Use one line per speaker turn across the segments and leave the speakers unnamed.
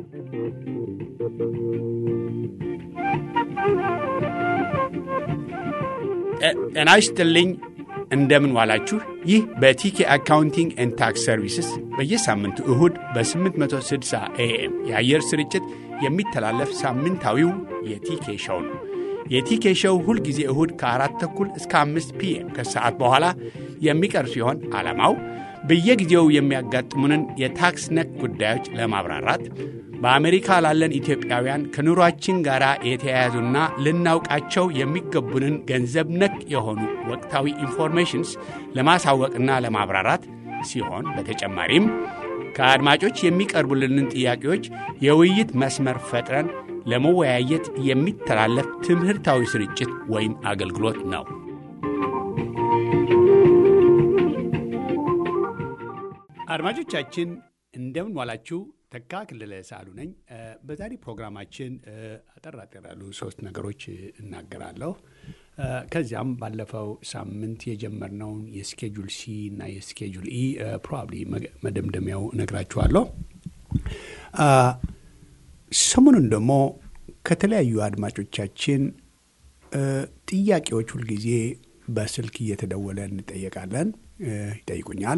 ጤና ይስጥልኝ። እንደምን ዋላችሁ። ይህ በቲኬ አካውንቲንግ ኤንድ ታክስ ሰርቪስስ በየሳምንቱ እሁድ በ860 ኤኤም የአየር ስርጭት የሚተላለፍ ሳምንታዊው የቲኬ ሸው ነው። የቲኬ ሸው ሁልጊዜ እሁድ ከአራት ተኩል እስከ አምስት ፒኤም ከሰዓት በኋላ የሚቀርብ ሲሆን ዓላማው በየጊዜው የሚያጋጥሙንን የታክስ ነክ ጉዳዮች ለማብራራት በአሜሪካ ላለን ኢትዮጵያውያን ከኑሯችን ጋር የተያያዙና ልናውቃቸው የሚገቡንን ገንዘብ ነክ የሆኑ ወቅታዊ ኢንፎርሜሽንስ ለማሳወቅና ለማብራራት ሲሆን በተጨማሪም ከአድማጮች የሚቀርቡልንን ጥያቄዎች የውይይት መስመር ፈጥረን ለመወያየት የሚተላለፍ ትምህርታዊ ስርጭት ወይም አገልግሎት ነው። አድማጮቻችን እንደምን ዋላችሁ። ተካ ክልለ ሳሉ ነኝ። በዛሬ ፕሮግራማችን አጠር አጠር ያሉ ሶስት ነገሮች እናገራለሁ። ከዚያም ባለፈው ሳምንት የጀመርነውን የስኬጁል ሲ እና የስኬጁል ኢ ፕሮባብሊ መደምደሚያው እነግራችኋለሁ። ሰሞኑን ደግሞ ከተለያዩ አድማጮቻችን ጥያቄዎች ሁልጊዜ በስልክ እየተደወለ እንጠየቃለን፣ ይጠይቁኛል።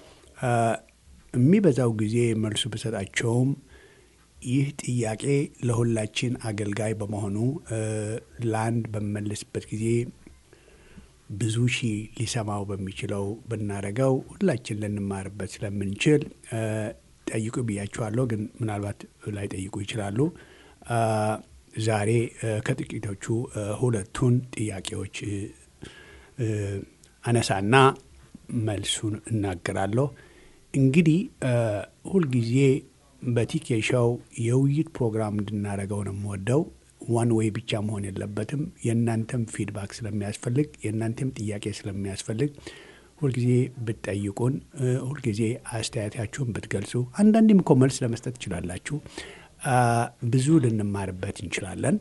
የሚበዛው ጊዜ መልሱ ብሰጣቸውም ይህ ጥያቄ ለሁላችን አገልጋይ በመሆኑ ለአንድ በምመልስበት ጊዜ ብዙ ሺህ ሊሰማው በሚችለው ብናደርገው ሁላችን ልንማርበት ስለምንችል ጠይቁ ብያችኋለሁ። ግን ምናልባት ላይጠይቁ ይችላሉ። ዛሬ ከጥቂቶቹ ሁለቱን ጥያቄዎች አነሳና መልሱን እናገራለሁ። እንግዲህ ሁልጊዜ በቲኬ ሾው የውይይት ፕሮግራም እንድናደርገው ነው የምወደው። ዋን ዌይ ብቻ መሆን የለበትም። የእናንተም ፊድባክ ስለሚያስፈልግ፣ የእናንተም ጥያቄ ስለሚያስፈልግ ሁልጊዜ ብትጠይቁን፣ ሁልጊዜ አስተያየታችሁን ብትገልጹ፣ አንዳንዴም እኮ መልስ ለመስጠት ትችላላችሁ። ብዙ ልንማርበት እንችላለን።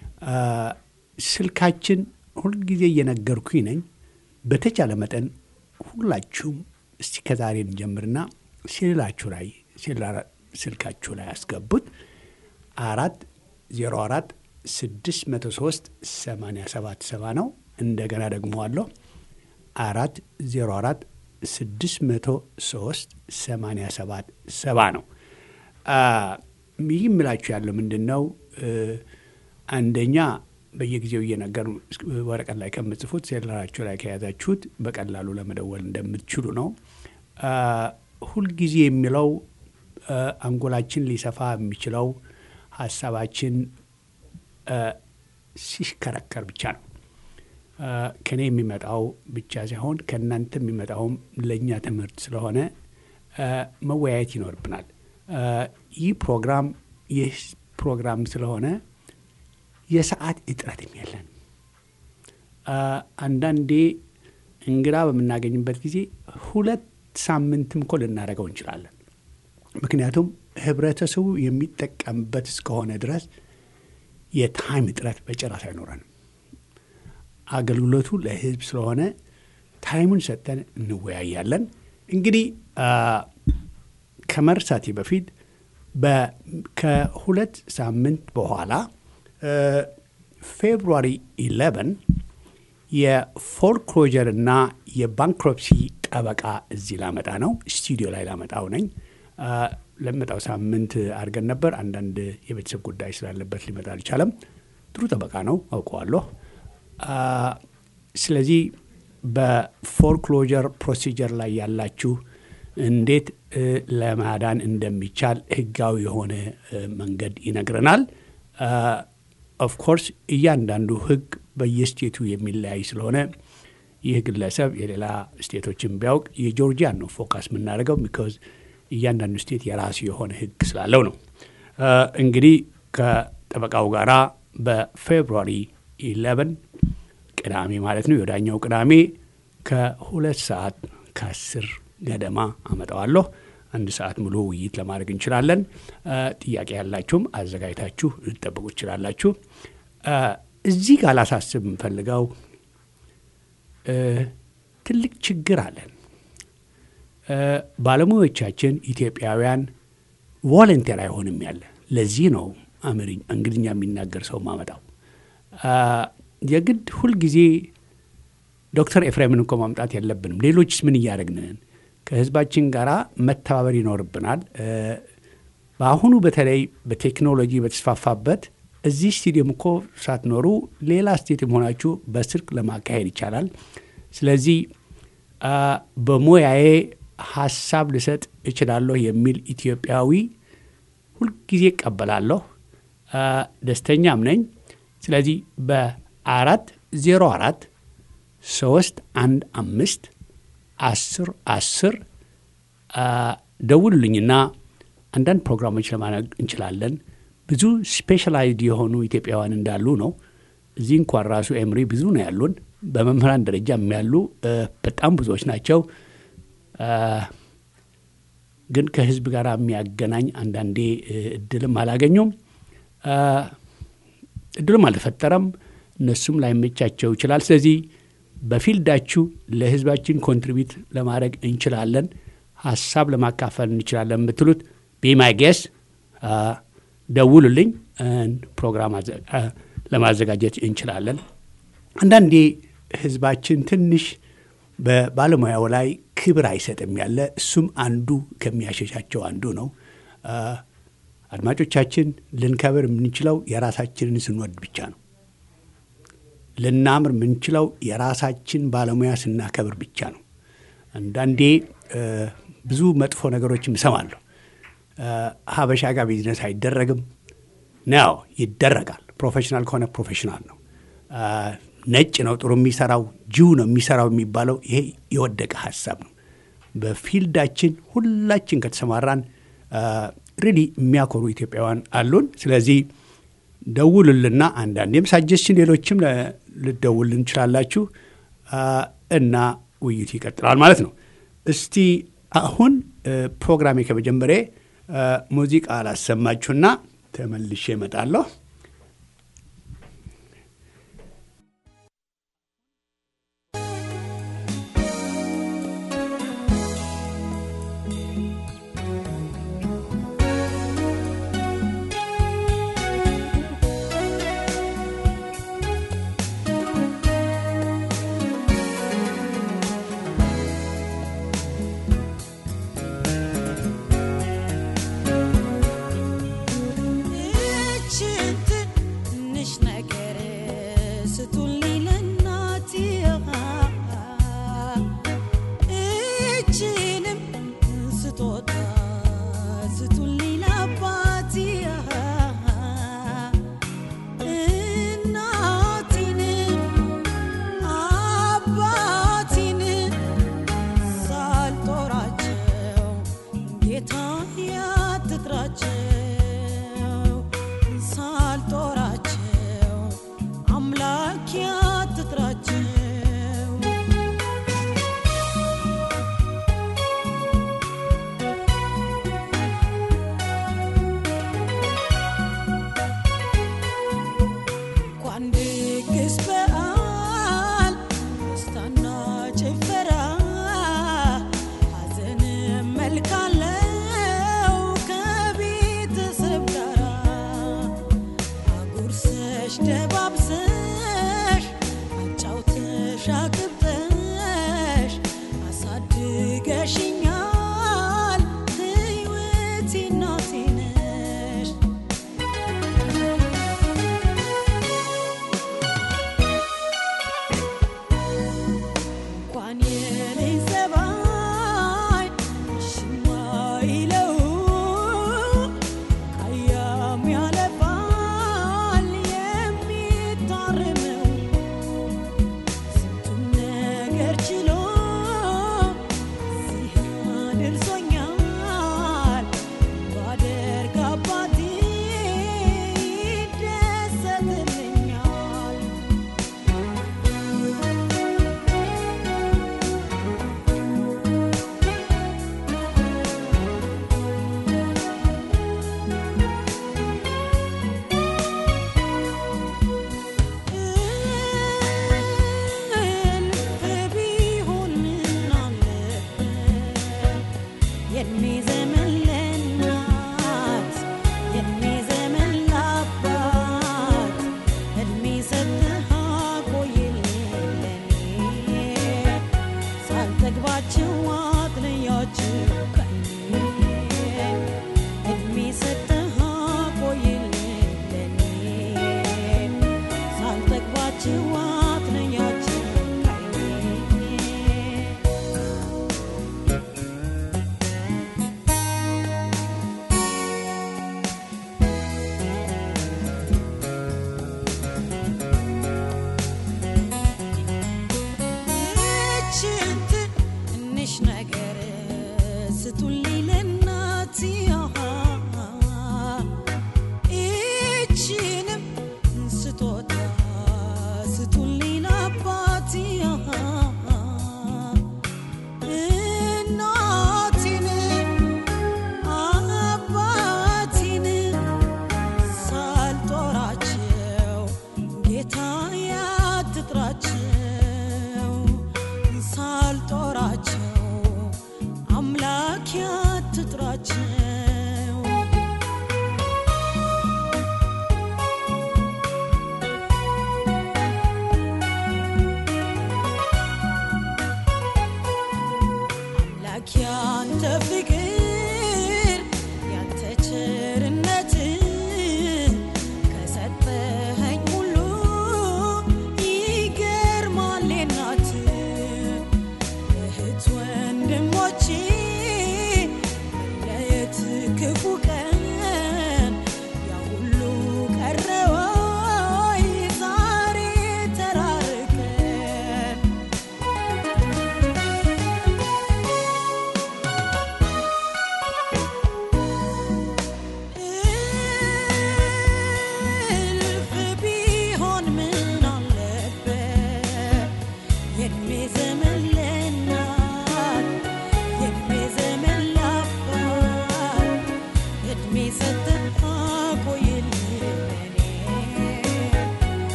ስልካችን ሁልጊዜ እየነገርኩኝ ነኝ። በተቻለ መጠን ሁላችሁም እስቲ ከዛሬ እንጀምርና ሴላችሁ ላይ ስልካችሁ ላይ ያስገቡት አራት ዜሮ አራት ስድስት መቶ ሶስት ሰማንያ ሰባት ሰባ ነው። እንደገና ደግሞ አለሁ አራት ዜሮ አራት ስድስት መቶ ሶስት ሰማንያ ሰባት ሰባ ነው። ይህ የምላችሁ ያለው ምንድን ነው? አንደኛ በየጊዜው እየነገር ወረቀት ላይ ከምጽፉት ሴላራችሁ ላይ ከያዛችሁት በቀላሉ ለመደወል እንደምትችሉ ነው። ሁልጊዜ የሚለው አንጎላችን ሊሰፋ የሚችለው ሀሳባችን ሲሽከረከር ብቻ ነው። ከኔ የሚመጣው ብቻ ሳይሆን ከእናንተ የሚመጣውም ለእኛ ትምህርት ስለሆነ መወያየት ይኖርብናል። ይህ ፕሮግራም ይህ ፕሮግራም ስለሆነ የሰዓት እጥረትም የለን። አንዳንዴ እንግዳ በምናገኝበት ጊዜ ሁለት ሳምንትም እኮ ልናደርገው እንችላለን። ምክንያቱም ህብረተሰቡ የሚጠቀምበት እስከሆነ ድረስ የታይም እጥረት በጭራሽ አይኖረንም። አገልግሎቱ ለህዝብ ስለሆነ ታይሙን ሰጥተን እንወያያለን። እንግዲህ ከመርሳቴ በፊት ከሁለት ሳምንት በኋላ ፌብሩዋሪ 11 የፎርክሎጀር እና የባንክሮፕሲ ጠበቃ እዚህ ላመጣ ነው። ስቱዲዮ ላይ ላመጣው ነኝ። ለመጣው ሳምንት አድርገን ነበር። አንዳንድ የቤተሰብ ጉዳይ ስላለበት ሊመጣ አልቻለም። ጥሩ ጠበቃ ነው፣ አውቀዋለሁ። ስለዚህ በፎርክሎጀር ፕሮሲጀር ላይ ያላችሁ እንዴት ለማዳን እንደሚቻል ህጋዊ የሆነ መንገድ ይነግረናል። ኦፍኮርስ እያንዳንዱ ህግ በየስቴቱ የሚለያይ ስለሆነ ይህ ግለሰብ የሌላ ስቴቶችን ቢያውቅ የጆርጂያን ነው ፎካስ የምናደርገው ቢኮዝ እያንዳንዱ ስቴት የራሱ የሆነ ህግ ስላለው ነው። እንግዲህ ከጠበቃው ጋራ በፌብሩዋሪ 11 ቅዳሜ ማለት ነው የወዳኛው ቅዳሜ ከሁለት ሰዓት ከአስር ገደማ አመጣዋለሁ። አንድ ሰዓት ሙሉ ውይይት ለማድረግ እንችላለን። ጥያቄ ያላችሁም አዘጋጅታችሁ ልጠብቁ ትችላላችሁ። እዚህ ጋር ላሳስብ የምፈልገው ትልቅ ችግር አለን። ባለሙያዎቻችን ኢትዮጵያውያን ቮለንቴር አይሆንም ያለ ለዚህ ነው እንግሊዝኛ የሚናገር ሰው ማመጣው። የግድ ሁልጊዜ ዶክተር ኤፍሬምን እኮ ማምጣት የለብንም። ሌሎችስ ምን እያደረግንን ከህዝባችን ጋር መተባበር ይኖርብናል። በአሁኑ በተለይ በቴክኖሎጂ በተስፋፋበት እዚህ ስቴዲየም እኮ ሳትኖሩ ሌላ ስቴዲየም ሆናችሁ በስልክ ለማካሄድ ይቻላል። ስለዚህ በሙያዬ ሀሳብ ልሰጥ እችላለሁ የሚል ኢትዮጵያዊ ሁልጊዜ እቀበላለሁ፣ ደስተኛም ነኝ። ስለዚህ በአራት ዜሮ አራት ሶስት አንድ አምስት አስር አስር ደውሉልኝና አንዳንድ ፕሮግራሞች ለማድረግ እንችላለን። ብዙ ስፔሻላይዝድ የሆኑ ኢትዮጵያውያን እንዳሉ ነው። እዚህ እንኳን ራሱ ኤምሪ ብዙ ነው ያሉን። በመምህራን ደረጃ ያሉ በጣም ብዙዎች ናቸው። ግን ከህዝብ ጋር የሚያገናኝ አንዳንዴ እድልም አላገኙም፣ እድልም አልተፈጠረም። እነሱም ላይመቻቸው ይችላል። ስለዚህ በፊልዳችሁ ለህዝባችን ኮንትሪቢዩት ለማድረግ እንችላለን፣ ሀሳብ ለማካፈል እንችላለን የምትሉት ቢማይ ጌስ ደውሉልኝ፣ ፕሮግራም ለማዘጋጀት እንችላለን። አንዳንዴ ህዝባችን ትንሽ በባለሙያው ላይ ክብር አይሰጥም ያለ እሱም አንዱ ከሚያሸሻቸው አንዱ ነው። አድማጮቻችን ልንከብር የምንችለው የራሳችንን ስንወድ ብቻ ነው። ልናምር የምንችለው የራሳችን ባለሙያ ስናከብር ብቻ ነው። አንዳንዴ ብዙ መጥፎ ነገሮችም እሰማለሁ። ሀበሻ ጋር ቢዝነስ አይደረግም ነው፣ ይደረጋል። ፕሮፌሽናል ከሆነ ፕሮፌሽናል ነው። ነጭ ነው ጥሩ የሚሰራው ጂው ነው የሚሰራው የሚባለው ይሄ የወደቀ ሀሳብ ነው። በፊልዳችን ሁላችን ከተሰማራን ሪሊ የሚያኮሩ ኢትዮጵያውያን አሉን። ስለዚህ ደውሉልና አንዳንዴም ሳጀስችን ሌሎችም ልደውልን እንችላላችሁ እና ውይይቱ ይቀጥላል ማለት ነው። እስቲ አሁን ፕሮግራሜ ከመጀመሪያ ሙዚቃ ላሰማችሁና ተመልሼ እመጣለሁ።
የኔ ዘመን ለናት የኔ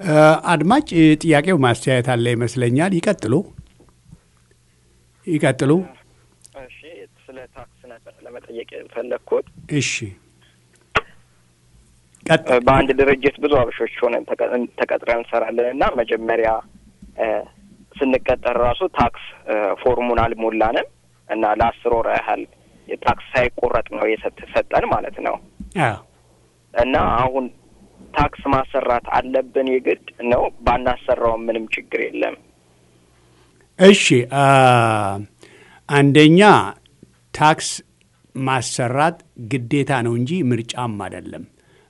አድማጭ ጥያቄው ማስተያየት አለ ይመስለኛል። ይቀጥሉ ይቀጥሉ።
እሺ፣ ስለ ታክስ ነበር ለመጠየቅ የፈለግኩት።
እሺ ቀጥል።
በአንድ ድርጅት ብዙ አበሾች ሆነን ተቀጥረን እንሰራለን እና መጀመሪያ ስንቀጠር ራሱ ታክስ ፎርሙን አልሞላንም እና ለአስር ወር ያህል ታክስ ሳይቆረጥ ነው የሰጠን ማለት ነው።
አዎ
እና አሁን ታክስ ማሰራት አለብን የግድ ነው? ባናሰራውም ምንም ችግር የለም።
እሺ አንደኛ ታክስ ማሰራት ግዴታ ነው እንጂ ምርጫም አይደለም።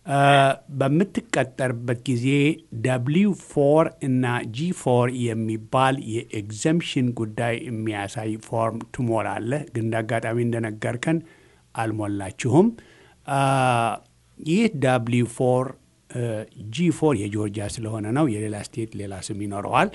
በምትቀጠርበት ጊዜ ደብሊው ፎር እና ጂ ፎር የሚባል የኤግዘምሽን ጉዳይ የሚያሳይ ፎርም ትሞላለህ። ግን እንደ አጋጣሚ እንደነገርከን አልሞላችሁም። ይህ ደብሊው ፎር ጂ ፎር የጆርጂያ ስለሆነ ነው። የሌላ ስቴት ሌላ ስም ይኖረዋል።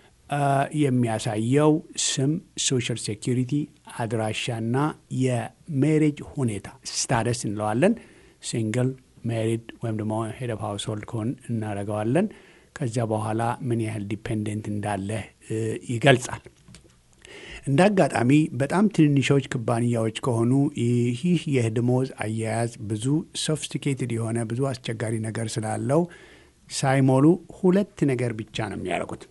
የሚያሳየው ስም፣ ሶሻል ሴኪሪቲ፣ አድራሻና የሜሬጅ ሁኔታ ስታደስ እንለዋለን። ሲንግል ሜሪድ ወይም ደግሞ ሄድ ኦፍ ሃውስሆልድ ከሆን እናደርገዋለን። ከዚያ በኋላ ምን ያህል ዲፔንደንት እንዳለህ ይገልጻል። እንደ አጋጣሚ በጣም ትንንሾች ኩባንያዎች ከሆኑ ይህ የደሞዝ አያያዝ ብዙ ሶፊስቲኬትድ የሆነ ብዙ አስቸጋሪ ነገር ስላለው ሳይሞሉ ሁለት ነገር ብቻ ነው የሚያደርጉት።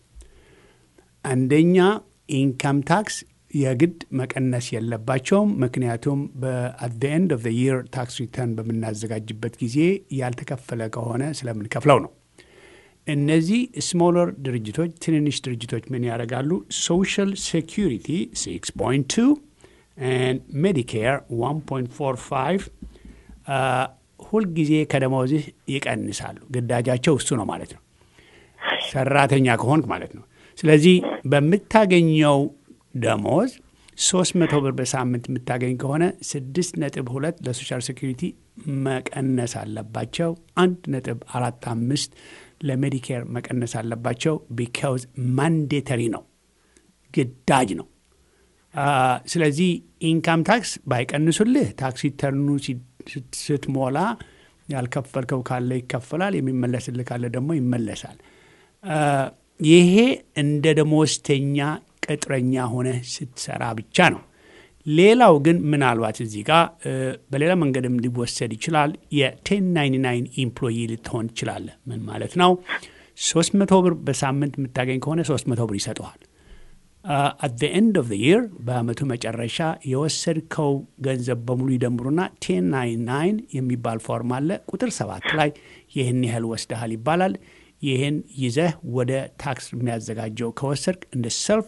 አንደኛ ኢንካም ታክስ የግድ መቀነስ የለባቸውም። ምክንያቱም በአት ዘ ኤንድ ኦፍ ዘ ይር ታክስ ሪተርን በምናዘጋጅበት ጊዜ ያልተከፈለ ከሆነ ስለምንከፍለው ነው። እነዚህ ስሞለር ድርጅቶች ትንንሽ ድርጅቶች ምን ያደርጋሉ? ሶሻል ሴኪሪቲ 6.2 ሜዲኬር 1.45 ሁልጊዜ ከደሞዝህ ይቀንሳሉ። ግዳጃቸው እሱ ነው ማለት ነው፣ ሰራተኛ ከሆንክ ማለት ነው። ስለዚህ በምታገኘው ደሞዝ ሶስት መቶ ብር በሳምንት የምታገኝ ከሆነ ስድስት ነጥብ ሁለት ለሶሻል ሴኪሪቲ መቀነስ አለባቸው። አንድ ነጥብ አራት አምስት ለሜዲኬር መቀነስ አለባቸው። ቢካውዝ ማንዴተሪ ነው፣ ግዳጅ ነው። ስለዚህ ኢንካም ታክስ ባይቀንሱልህ ታክስ ሪተርኑ ስትሞላ ያልከፈልከው ካለ ይከፈላል፣ የሚመለስልህ ካለ ደግሞ ይመለሳል። ይሄ እንደ ደሞዝተኛ ቅጥረኛ ሆነ ስትሰራ ብቻ ነው። ሌላው ግን ምናልባት እዚህ ጋር በሌላ መንገድም ሊወሰድ ይችላል። የቴን ናይንቲ ናይን ኢምፕሎይ ልትሆን ትችላለህ። ምን ማለት ነው? ሶስት መቶ ብር በሳምንት የምታገኝ ከሆነ ሶስት መቶ ብር ይሰጠዋል። አት ዘ ኤንድ ኦፍ ዘ ይር በአመቱ መጨረሻ የወሰድከው ገንዘብ በሙሉ ይደምሩና ቴን ናይን ናይን የሚባል ፎርም አለ። ቁጥር ሰባት ላይ ይህን ያህል ወስደሃል ይባላል። ይህን ይዘህ ወደ ታክስ የሚያዘጋጀው ከወሰድክ እንደ ሰልፍ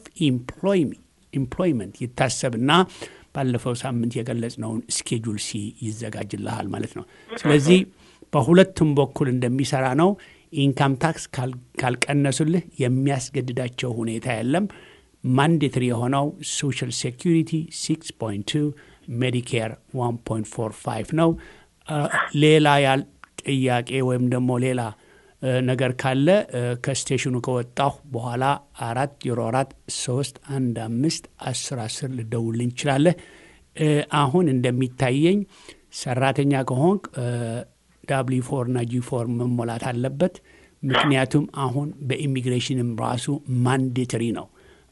ኢምፕሎይመንት ይታሰብና ባለፈው ሳምንት የገለጽነውን ስኬጁል ሲ ይዘጋጅልሃል ማለት ነው። ስለዚህ በሁለቱም በኩል እንደሚሰራ ነው። ኢንካም ታክስ ካልቀነሱልህ የሚያስገድዳቸው ሁኔታ የለም። ማንዴትሪ የሆነው ሶሻል ሴኪሪቲ 6.2 ሜዲኬር 1.45 ነው። ሌላ ያል ጥያቄ ወይም ደግሞ ሌላ ነገር ካለ ከስቴሽኑ ከወጣሁ በኋላ አራት ዜሮ አራት ሶስት አንድ አምስት አስር አስር ልደውልኝ ትችላለህ። አሁን እንደሚታየኝ ሰራተኛ ከሆንክ ዳብሊ ፎር እና ጂ ፎር መሞላት አለበት። ምክንያቱም አሁን በኢሚግሬሽንም ራሱ ማንዴተሪ ነው።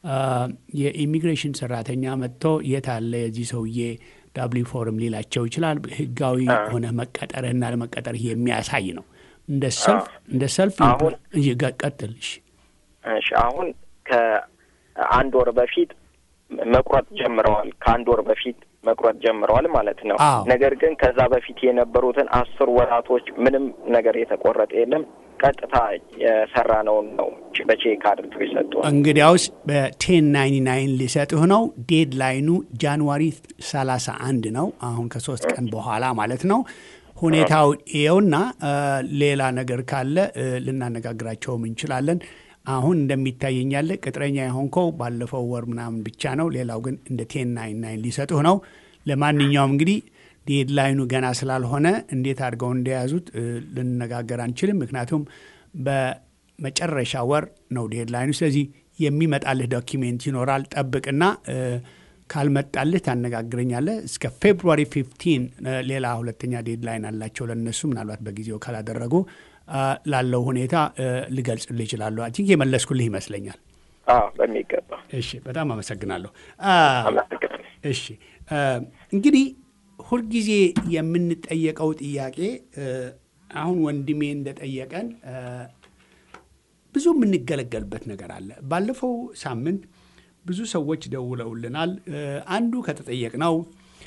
የኢሚግሬሽን ሰራተኛ መጥቶ የት አለ የዚህ ሰውዬ ዳብሊ ፎርም ሊላቸው ይችላል። ህጋዊ ሆነ መቀጠርህና ለመቀጠርህ የሚያሳይ ነው። እንደ ሰልፍ እንደ ሰልፍ ቀጥል።
እሺ አሁን ከአንድ ወር በፊት መቁረጥ ጀምረዋል። ከአንድ ወር በፊት መቁረጥ ጀምረዋል ማለት ነው። ነገር ግን ከዛ በፊት የነበሩትን አስር ወራቶች ምንም ነገር የተቆረጠ የለም። ቀጥታ የሰራነውን ነው በቼክ አድርገው የሰጡ።
እንግዲያውስ በቴን ናይንቲ ናይን ሊሰጥህ ነው። ዴድ ላይኑ ጃንዋሪ ሰላሳ አንድ ነው። አሁን ከሶስት ቀን በኋላ ማለት ነው። ሁኔታው ይኸውና፣ ሌላ ነገር ካለ ልናነጋግራቸውም እንችላለን። አሁን እንደሚታየኝ ያለ ቅጥረኛ የሆንከው ባለፈው ወር ምናምን ብቻ ነው። ሌላው ግን እንደ ቴን ናይን ናይን ሊሰጡህ ነው። ለማንኛውም እንግዲህ ዴድላይኑ ገና ስላልሆነ እንዴት አድርገው እንደያዙት ልንነጋገር አንችልም። ምክንያቱም በመጨረሻ ወር ነው ዴድላይኑ። ስለዚህ የሚመጣልህ ዶኪሜንት ይኖራል። ጠብቅና ካልመጣልህ ታነጋግረኛለህ። እስከ ፌብሩዋሪ ፊፍቲን ሌላ ሁለተኛ ዴድላይን አላቸው ለነሱ ምናልባት በጊዜው ካላደረጉ ላለው ሁኔታ ልገልጽልህ ይችላሉ። አይ ቲንክ የመለስኩልህ ይመስለኛል።
በሚገባ
እሺ፣ በጣም አመሰግናለሁ።
አመሰግናለሁ።
እሺ እንግዲህ ሁልጊዜ የምንጠየቀው ጥያቄ አሁን ወንድሜ እንደጠየቀን ብዙ የምንገለገልበት ነገር አለ። ባለፈው ሳምንት ብዙ ሰዎች ደውለውልናል። አንዱ ከተጠየቅነው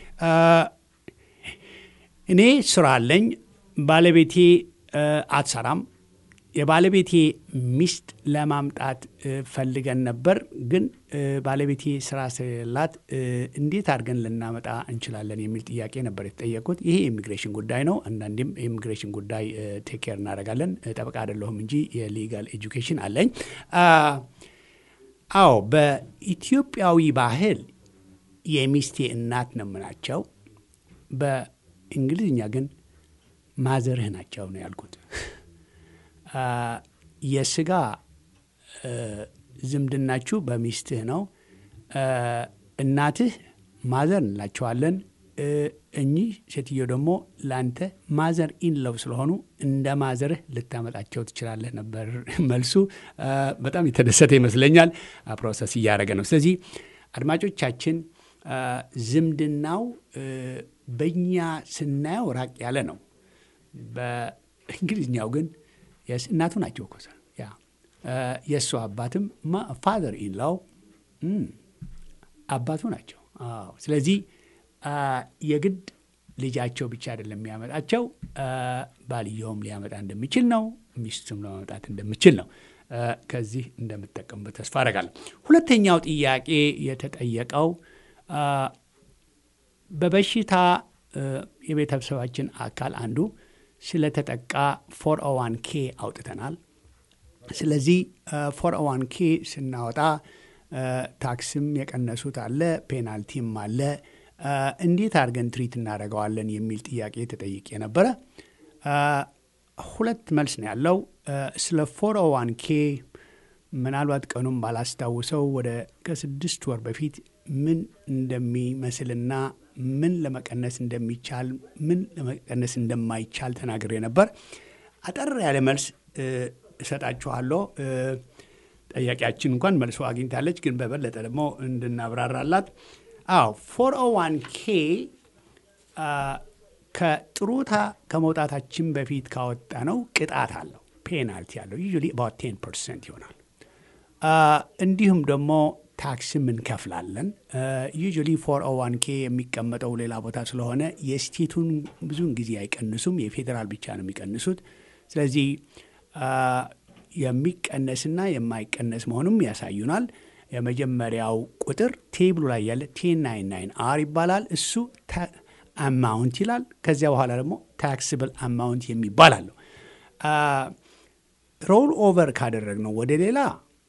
እኔ ስራ አለኝ፣ ባለቤቴ አትሰራም። የባለቤቴ ሚስት ለማምጣት ፈልገን ነበር፣ ግን ባለቤቴ ስራ ስለሌላት እንዴት አድርገን ልናመጣ እንችላለን የሚል ጥያቄ ነበር የተጠየቁት። ይሄ የኢሚግሬሽን ጉዳይ ነው። አንዳንዴም የኢሚግሬሽን ጉዳይ ቴክ ኬር እናደርጋለን። ጠበቃ አይደለሁም እንጂ የሊጋል ኤጁኬሽን አለኝ። አዎ በኢትዮጵያዊ ባህል የሚስቴ እናት ነው የምናቸው። በእንግሊዝኛ ግን ማዘርህ ናቸው ነው ያልኩት። የስጋ ዝምድናችሁ በሚስትህ ነው። እናትህ ማዘር እንላቸዋለን። እኚህ ሴትዮ ደግሞ ለአንተ ማዘር ኢንለው ስለሆኑ እንደ ማዘርህ ልታመጣቸው ትችላለህ ነበር መልሱ። በጣም የተደሰተ ይመስለኛል። ፕሮሰስ እያደረገ ነው። ስለዚህ አድማጮቻችን ዝምድናው በእኛ ስናየው ራቅ ያለ ነው። በእንግሊዝኛው ግን እናቱ ናቸው እኮ ያ የእሱ አባትም ፋዘር ኢንላው አባቱ ናቸው። ስለዚህ የግድ ልጃቸው ብቻ አይደለም የሚያመጣቸው፣ ባልየውም ሊያመጣ እንደሚችል ነው፣ ሚስቱም ለማመጣት እንደሚችል ነው። ከዚህ እንደምጠቀምበት ተስፋ አደርጋለሁ። ሁለተኛው ጥያቄ የተጠየቀው በበሽታ የቤተሰባችን አካል አንዱ ስለተጠቃ ፎር ኦ ዋን ኬ አውጥተናል። ስለዚህ ፎር ኦ ዋን ኬ ስናወጣ ታክስም የቀነሱት አለ፣ ፔናልቲም አለ። እንዴት አድርገን ትሪት እናደርገዋለን የሚል ጥያቄ ተጠይቄ ነበረ። ሁለት መልስ ነው ያለው። ስለ ፎር ኦ ዋን ኬ ምናልባት ቀኑም ባላስታውሰው ወደ ከስድስት ወር በፊት ምን እንደሚመስልና ምን ለመቀነስ እንደሚቻል ምን ለመቀነስ እንደማይቻል ተናግሬ ነበር። አጠር ያለ መልስ እሰጣችኋለሁ። ጠያቂያችን እንኳን መልሶ አግኝታለች፣ ግን በበለጠ ደግሞ እንድናብራራላት አዎ ፎር ኦ ዋን ኬ ከጥሩታ ከመውጣታችን በፊት ካወጣ ነው ቅጣት አለው፣ ፔናልቲ አለው። ዩዥዋሊ አባውት ቴን ፐርሰንት ይሆናል። እንዲሁም ደግሞ ታክስም እንከፍላለን። ዩዥዋሊ ፎር ኦ ዋን ኬ የሚቀመጠው ሌላ ቦታ ስለሆነ የስቴቱን ብዙውን ጊዜ አይቀንሱም፣ የፌዴራል ብቻ ነው የሚቀንሱት። ስለዚህ የሚቀነስና የማይቀነስ መሆኑም ያሳዩናል። የመጀመሪያው ቁጥር ቴብሉ ላይ ያለ ቴን ናይን ናይን አር ይባላል። እሱ አማውንት ይላል። ከዚያ በኋላ ደግሞ ታክስብል አማውንት የሚባል አለው። ሮል ኦቨር ካደረግነው ወደ ሌላ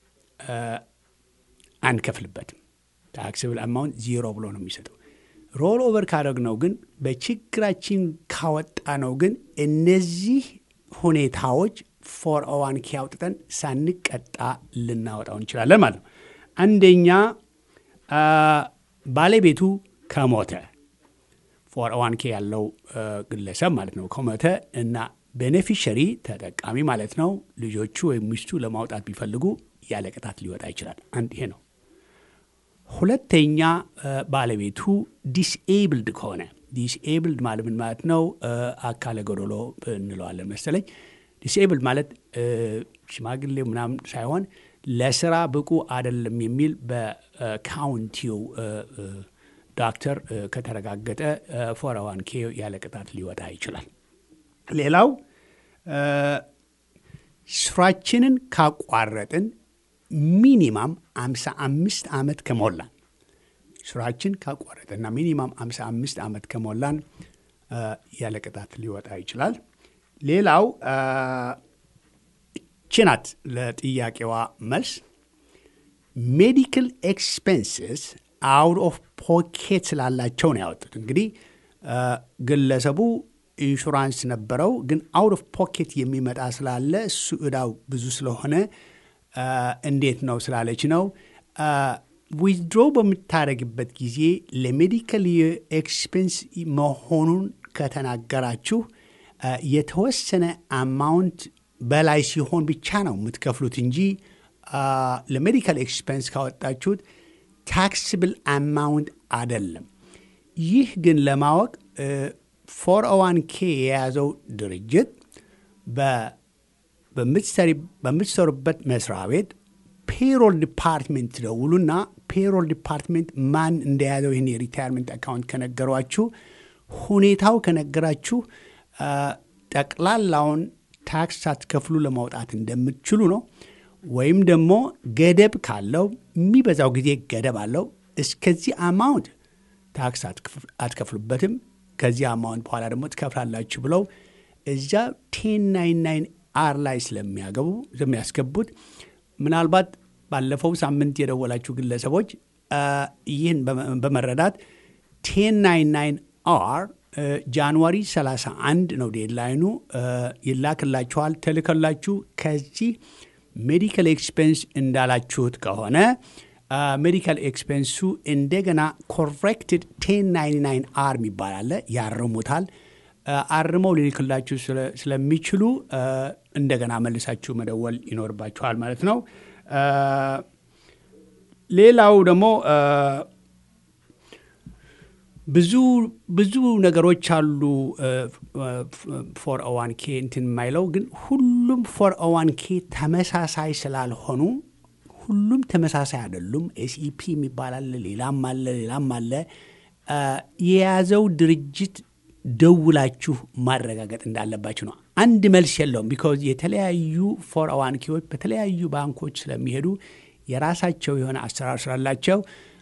አንከፍልበትም። ታክስብል አማውንት ዚሮ ብሎ ነው የሚሰጠው። ሮል ኦቨር ካደረግነው ግን በችግራችን ካወጣ ነው ግን እነዚህ ሁኔታዎች ፎር ኦ ዋን ኬ አውጥተን ሳንቀጣ ልናወጣው እንችላለን ማለት ነው። አንደኛ ባለቤቱ ከሞተ ፎር ኦ ዋን ኬ ያለው ግለሰብ ማለት ነው ከሞተ እና ቤኔፊሸሪ ተጠቃሚ ማለት ነው ልጆቹ ወይም ሚስቱ ለማውጣት ቢፈልጉ ያለ ቅጣት ሊወጣ ይችላል። አንድ ይሄ ነው። ሁለተኛ ባለቤቱ ዲስኤብልድ ከሆነ ዲስኤብልድ ማለት ምን ማለት ነው? አካለ ጎዶሎ እንለዋለን መሰለኝ። ዲስኤብልድ ማለት ሽማግሌ ምናምን ሳይሆን ለስራ ብቁ አይደለም የሚል በካውንቲው ዶክተር ከተረጋገጠ ፎር ኦ ዋን ኬ ያለ ቅጣት ሊወጣ ይችላል። ሌላው ስራችንን ካቋረጥን ሚኒማም አምሳ አምስት ዓመት ከሞላን ስራችን ካቋረጥና ሚኒማም አምሳ አምስት ዓመት ከሞላን ያለ ቅጣት ሊወጣ ይችላል። ሌላው ችናት ለጥያቄዋ መልስ ሜዲካል ኤክስፔንስስ አውት ኦፍ ፖኬት ስላላቸው ነው ያወጡት። እንግዲህ ግለሰቡ ኢንሹራንስ ነበረው፣ ግን አውት ኦፍ ፖኬት የሚመጣ ስላለ እሱ እዳው ብዙ ስለሆነ እንዴት ነው ስላለች ነው። ዊዝድሮ በምታደረግበት ጊዜ ለሜዲካል ኤክስፔንስ መሆኑን ከተናገራችሁ የተወሰነ አማውንት በላይ ሲሆን ብቻ ነው የምትከፍሉት እንጂ ለሜዲካል ኤክስፔንስ ካወጣችሁት ታክስብል አማውንት አይደለም። ይህ ግን ለማወቅ ፎር ኦዋን ኬ የያዘው ድርጅት በምትሰሩበት መስሪያ ቤት ፔሮል ዲፓርትሜንት ደውሉና ፔሮል ዲፓርትሜንት ማን እንደያዘው ይህን የሪታይርመንት አካውንት ከነገሯችሁ ሁኔታው ከነገራችሁ ጠቅላላውን ታክስ ሳትከፍሉ ለማውጣት እንደምትችሉ ነው። ወይም ደግሞ ገደብ ካለው የሚበዛው ጊዜ ገደብ አለው። እስከዚህ አማውንት ታክስ አትከፍሉበትም፣ ከዚህ አማውንት በኋላ ደግሞ ትከፍላላችሁ ብለው እዛ ቴን ናይን ናይን አር ላይ ስለሚያገቡ ስለሚያስገቡት ምናልባት ባለፈው ሳምንት የደወላችሁ ግለሰቦች ይህን በመረዳት ቴን ናይን ናይን አር ጃንዋሪ 31 ነው ዴድላይኑ። ይላክላችኋል። ተልከላችሁ ከዚህ ሜዲካል ኤክስፔንስ እንዳላችሁት ከሆነ ሜዲካል ኤክስፔንሱ እንደገና ኮሬክትድ ቴን ናይን ናይን አር የሚባል አለ። ያርሙታል። አርመው ሊልክላችሁ ስለሚችሉ እንደገና መልሳችሁ መደወል ይኖርባችኋል ማለት ነው። ሌላው ደግሞ ብዙ ብዙ ነገሮች አሉ። ፎር ኦዋን ኬ እንትን የማይለው ግን ሁሉም ፎር ኦዋን ኬ ተመሳሳይ ስላልሆኑ ሁሉም ተመሳሳይ አይደሉም። ኤስኢፒ የሚባል አለ፣ ሌላም አለ፣ ሌላም አለ። የያዘው ድርጅት ደውላችሁ ማረጋገጥ እንዳለባችሁ ነው። አንድ መልስ የለውም። ቢካዝ የተለያዩ ፎር ኦዋን ኬዎች በተለያዩ ባንኮች ስለሚሄዱ የራሳቸው የሆነ አሰራር ስላላቸው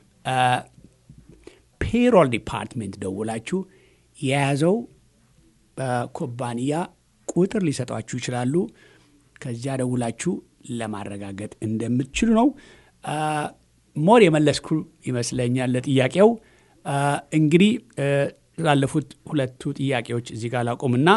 ፔሮል ዲፓርትሜንት ደውላችሁ የያዘው ኩባንያ ቁጥር ሊሰጧችሁ ይችላሉ። ከዚያ ደውላችሁ ለማረጋገጥ እንደምትችሉ ነው። ሞር የመለስኩ ይመስለኛል ለጥያቄው። እንግዲህ ላለፉት ሁለቱ ጥያቄዎች እዚህ ጋር ላቁምና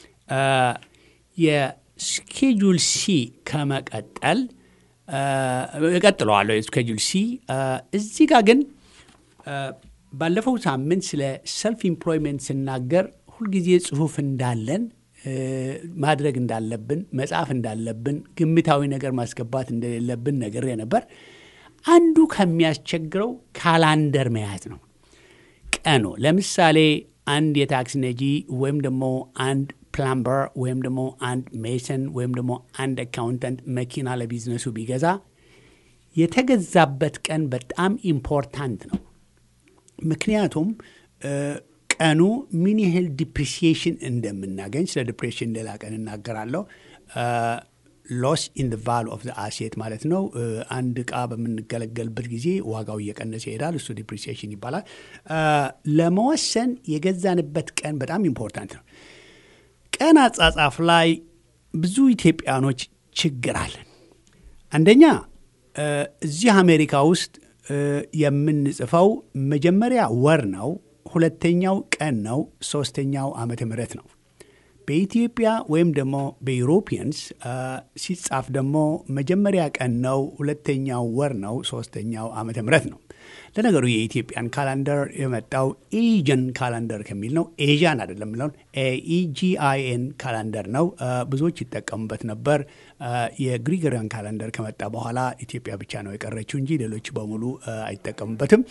የስኬጁል ሲ ከመቀጠል እቀጥለዋለሁ። የስኬጁል ሲ እዚህ ጋር ግን ባለፈው ሳምንት ስለ ሰልፍ ኢምፕሎይመንት ስናገር ሁልጊዜ ጽሁፍ እንዳለን ማድረግ እንዳለብን መጻፍ እንዳለብን ግምታዊ ነገር ማስገባት እንደሌለብን ነግሬ ነበር። አንዱ ከሚያስቸግረው ካላንደር መያዝ ነው። ቀኑ ለምሳሌ አንድ የታክሲ ነጂ ወይም ደግሞ አንድ ፕላምበር ወይም ደግሞ አንድ ሜሰን ወይም ደግሞ አንድ አካውንታንት መኪና ለቢዝነሱ ቢገዛ የተገዛበት ቀን በጣም ኢምፖርታንት ነው። ምክንያቱም ቀኑ ምን ያህል ዲፕሪሲዬሽን እንደምናገኝ ስለ ዲፕሬሽን ሌላ ቀን እናገራለሁ። ሎስ ኢን ቫሉ ኦፍ አሴት ማለት ነው። አንድ እቃ በምንገለገልበት ጊዜ ዋጋው እየቀነሰ ይሄዳል። እሱ ዲፕሪሲዬሽን ይባላል። ለመወሰን የገዛንበት ቀን በጣም ኢምፖርታንት ነው። ቀን አጻጻፍ ላይ ብዙ ኢትዮጵያኖች ችግር አለን። አንደኛ እዚህ አሜሪካ ውስጥ የምንጽፈው መጀመሪያ ወር ነው፣ ሁለተኛው ቀን ነው፣ ሶስተኛው ዓመተ ምህረት ነው። በኢትዮጵያ ወይም ደግሞ በዩሮፒያንስ ሲጻፍ ደግሞ መጀመሪያ ቀን ነው፣ ሁለተኛው ወር ነው፣ ሶስተኛው ዓመተ ምህረት ነው። ለነገሩ የኢትዮጵያን ካላንደር የመጣው ኤጀን ካላንደር ከሚል ነው። ኤዣን አይደለም የሚለውን ኢጂአይኤን ካላንደር ነው። ብዙዎች ይጠቀሙበት ነበር። የግሪጎሪያን ካላንደር ከመጣ በኋላ ኢትዮጵያ ብቻ ነው የቀረችው እንጂ ሌሎች በሙሉ አይጠቀሙበትም።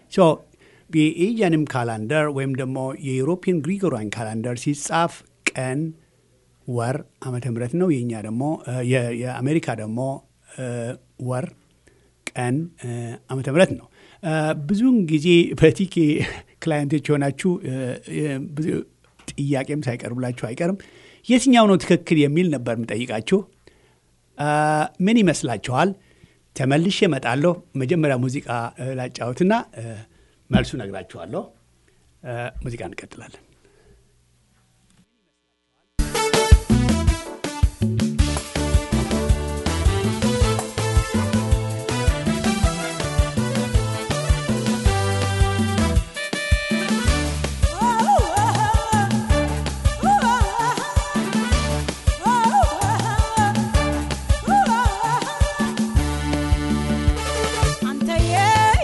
የኤጃንም ካላንደር ወይም ደግሞ የዩሮፒያን ግሪጎሪያን ካላንደር ሲጻፍ ቀን፣ ወር፣ ዓመተ ምህረት ነው። የእኛ ደግሞ የአሜሪካ ደግሞ ወር፣ ቀን፣ ዓመተ ምህረት ነው። ብዙውን ጊዜ በቲኬ ክላይንቶች የሆናችሁ ጥያቄም ሳይቀርብላችሁ አይቀርም። የትኛው ነው ትክክል የሚል ነበር የምጠይቃችሁ። ምን ይመስላችኋል? ተመልሼ እመጣለሁ። መጀመሪያ ሙዚቃ ላጫወትና መልሱ ነግራችኋለሁ። ሙዚቃ እንቀጥላለን።
አንተ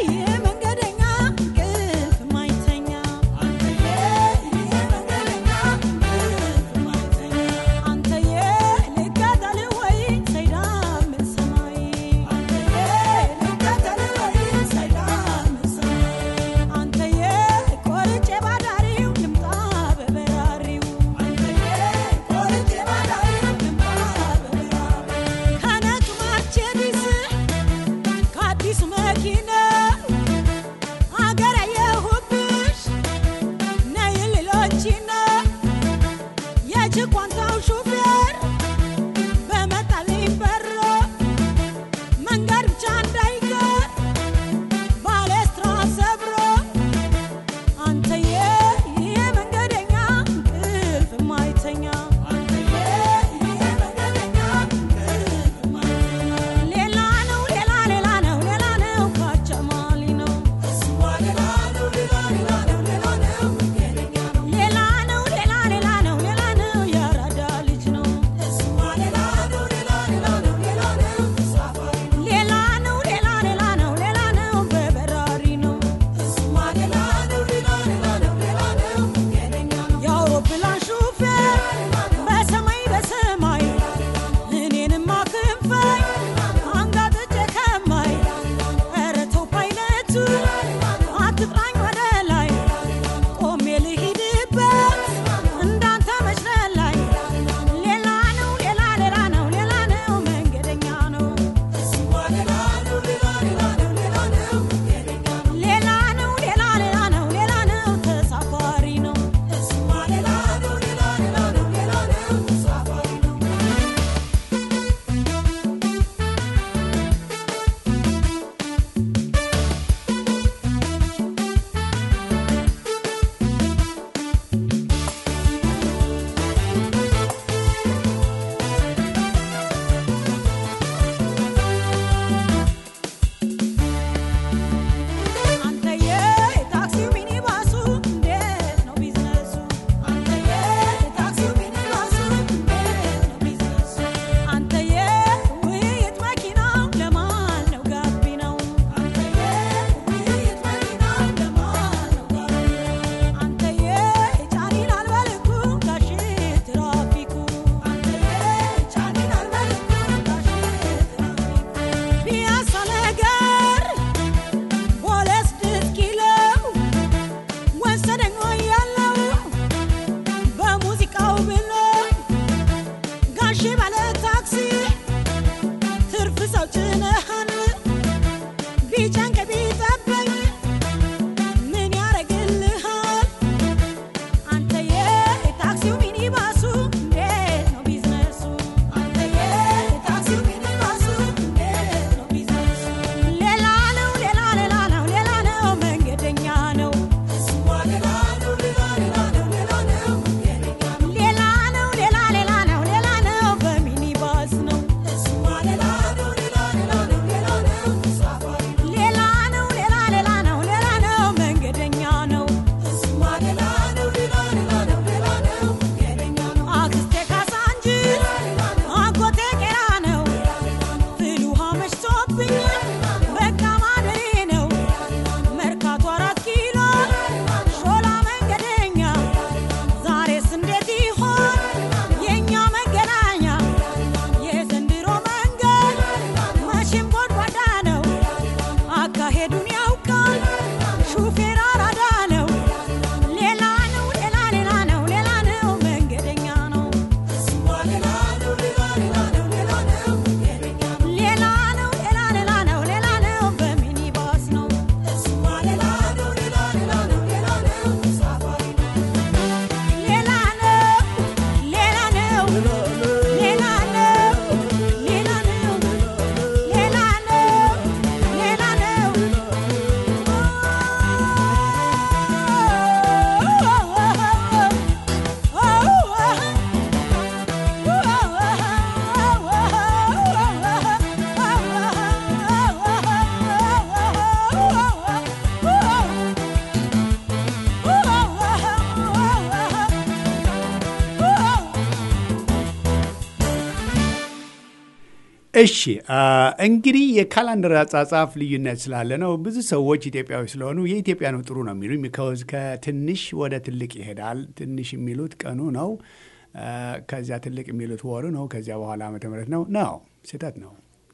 እሺ እንግዲህ የካላንደር አጻጻፍ ልዩነት ስላለ ነው። ብዙ ሰዎች ኢትዮጵያዊ ስለሆኑ የኢትዮጵያ ነው ጥሩ ነው የሚሉኝ። ቢካዝ ከትንሽ ወደ ትልቅ ይሄዳል። ትንሽ የሚሉት ቀኑ ነው። ከዚያ ትልቅ የሚሉት ወሩ ነው። ከዚያ በኋላ ዓመተ ምሕረት ነው ነው ስህተት ነው።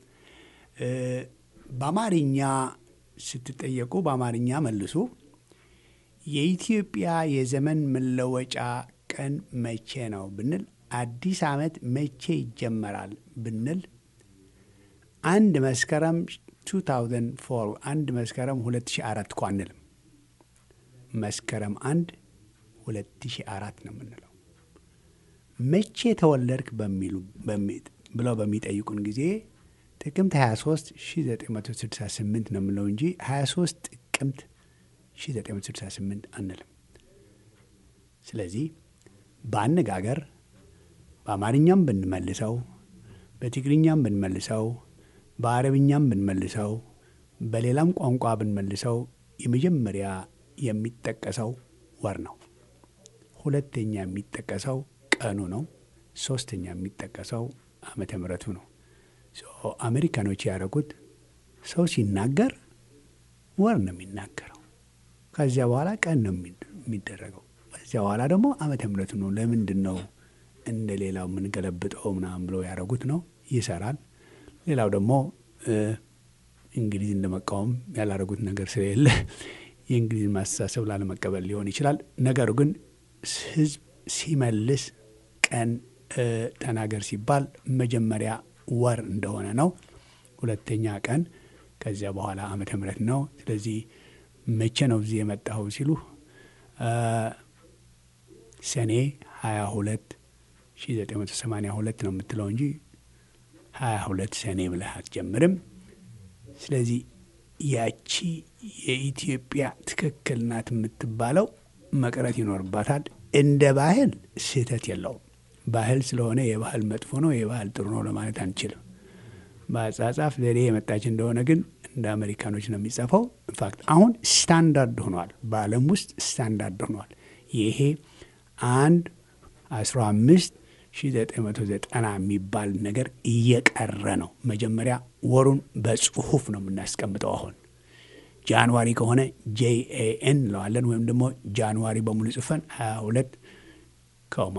በአማርኛ ስትጠየቁ በአማርኛ መልሱ። የኢትዮጵያ የዘመን መለወጫ ቀን መቼ ነው ብንል፣ አዲስ ዓመት መቼ ይጀመራል ብንል አንድ መስከረም 2004 አንድ መስከረም 2004 እኮ አንልም። መስከረም አንድ 2004 ነው የምንለው። መቼ ተወለድክ በሚሉ ብለው በሚጠይቁን ጊዜ ጥቅምት 23 1968 ነው የምንለው እንጂ 23 ጥቅምት 1968 አንልም። ስለዚህ በአነጋገር በአማርኛም ብንመልሰው በትግርኛም ብንመልሰው በአረብኛም ብንመልሰው በሌላም ቋንቋ ብንመልሰው የመጀመሪያ የሚጠቀሰው ወር ነው። ሁለተኛ የሚጠቀሰው ቀኑ ነው። ሶስተኛ የሚጠቀሰው ዓመተ ምሕረቱ ነው። አሜሪካኖች ያደረጉት ሰው ሲናገር ወር ነው የሚናገረው። ከዚያ በኋላ ቀን ነው የሚደረገው። ከዚያ በኋላ ደግሞ ዓመተ ምሕረቱ ነው። ለምንድን ነው እንደ ሌላው የምንገለብጠው ምናምን ብለው ያደረጉት ነው። ይሰራል። ሌላው ደግሞ እንግሊዝን ለመቃወም ያላረጉት ነገር ስለሌለ የእንግሊዝን ማስተሳሰብ ላለመቀበል ሊሆን ይችላል። ነገሩ ግን ሕዝብ ሲመልስ ቀን ተናገር ሲባል መጀመሪያ ወር እንደሆነ ነው። ሁለተኛ ቀን፣ ከዚያ በኋላ ዓመተ ምሕረት ነው። ስለዚህ መቼ ነው እዚህ የመጣኸው ሲሉ ሰኔ 22 1982 ነው የምትለው እንጂ 22 ሰኔ ብለህ አትጀምርም። ስለዚህ ያቺ የኢትዮጵያ ትክክል ናት የምትባለው መቅረት ይኖርባታል። እንደ ባህል ስህተት የለውም። ባህል ስለሆነ የባህል መጥፎ ነው የባህል ጥሩ ነው ለማለት አንችልም። በአጻጻፍ ዘዴ የመጣች እንደሆነ ግን እንደ አሜሪካኖች ነው የሚጻፈው። ኢንፋክት አሁን ስታንዳርድ ሆኗል፣ በዓለም ውስጥ ስታንዳርድ ሆኗል። ይሄ አንድ አስራ አምስት 1990 የሚባል ነገር እየቀረ ነው። መጀመሪያ ወሩን በጽሁፍ ነው የምናስቀምጠው። አሁን ጃንዋሪ ከሆነ ጄኤኤን እንለዋለን፣ ወይም ደግሞ ጃንዋሪ በሙሉ ጽፈን 22 ኮማ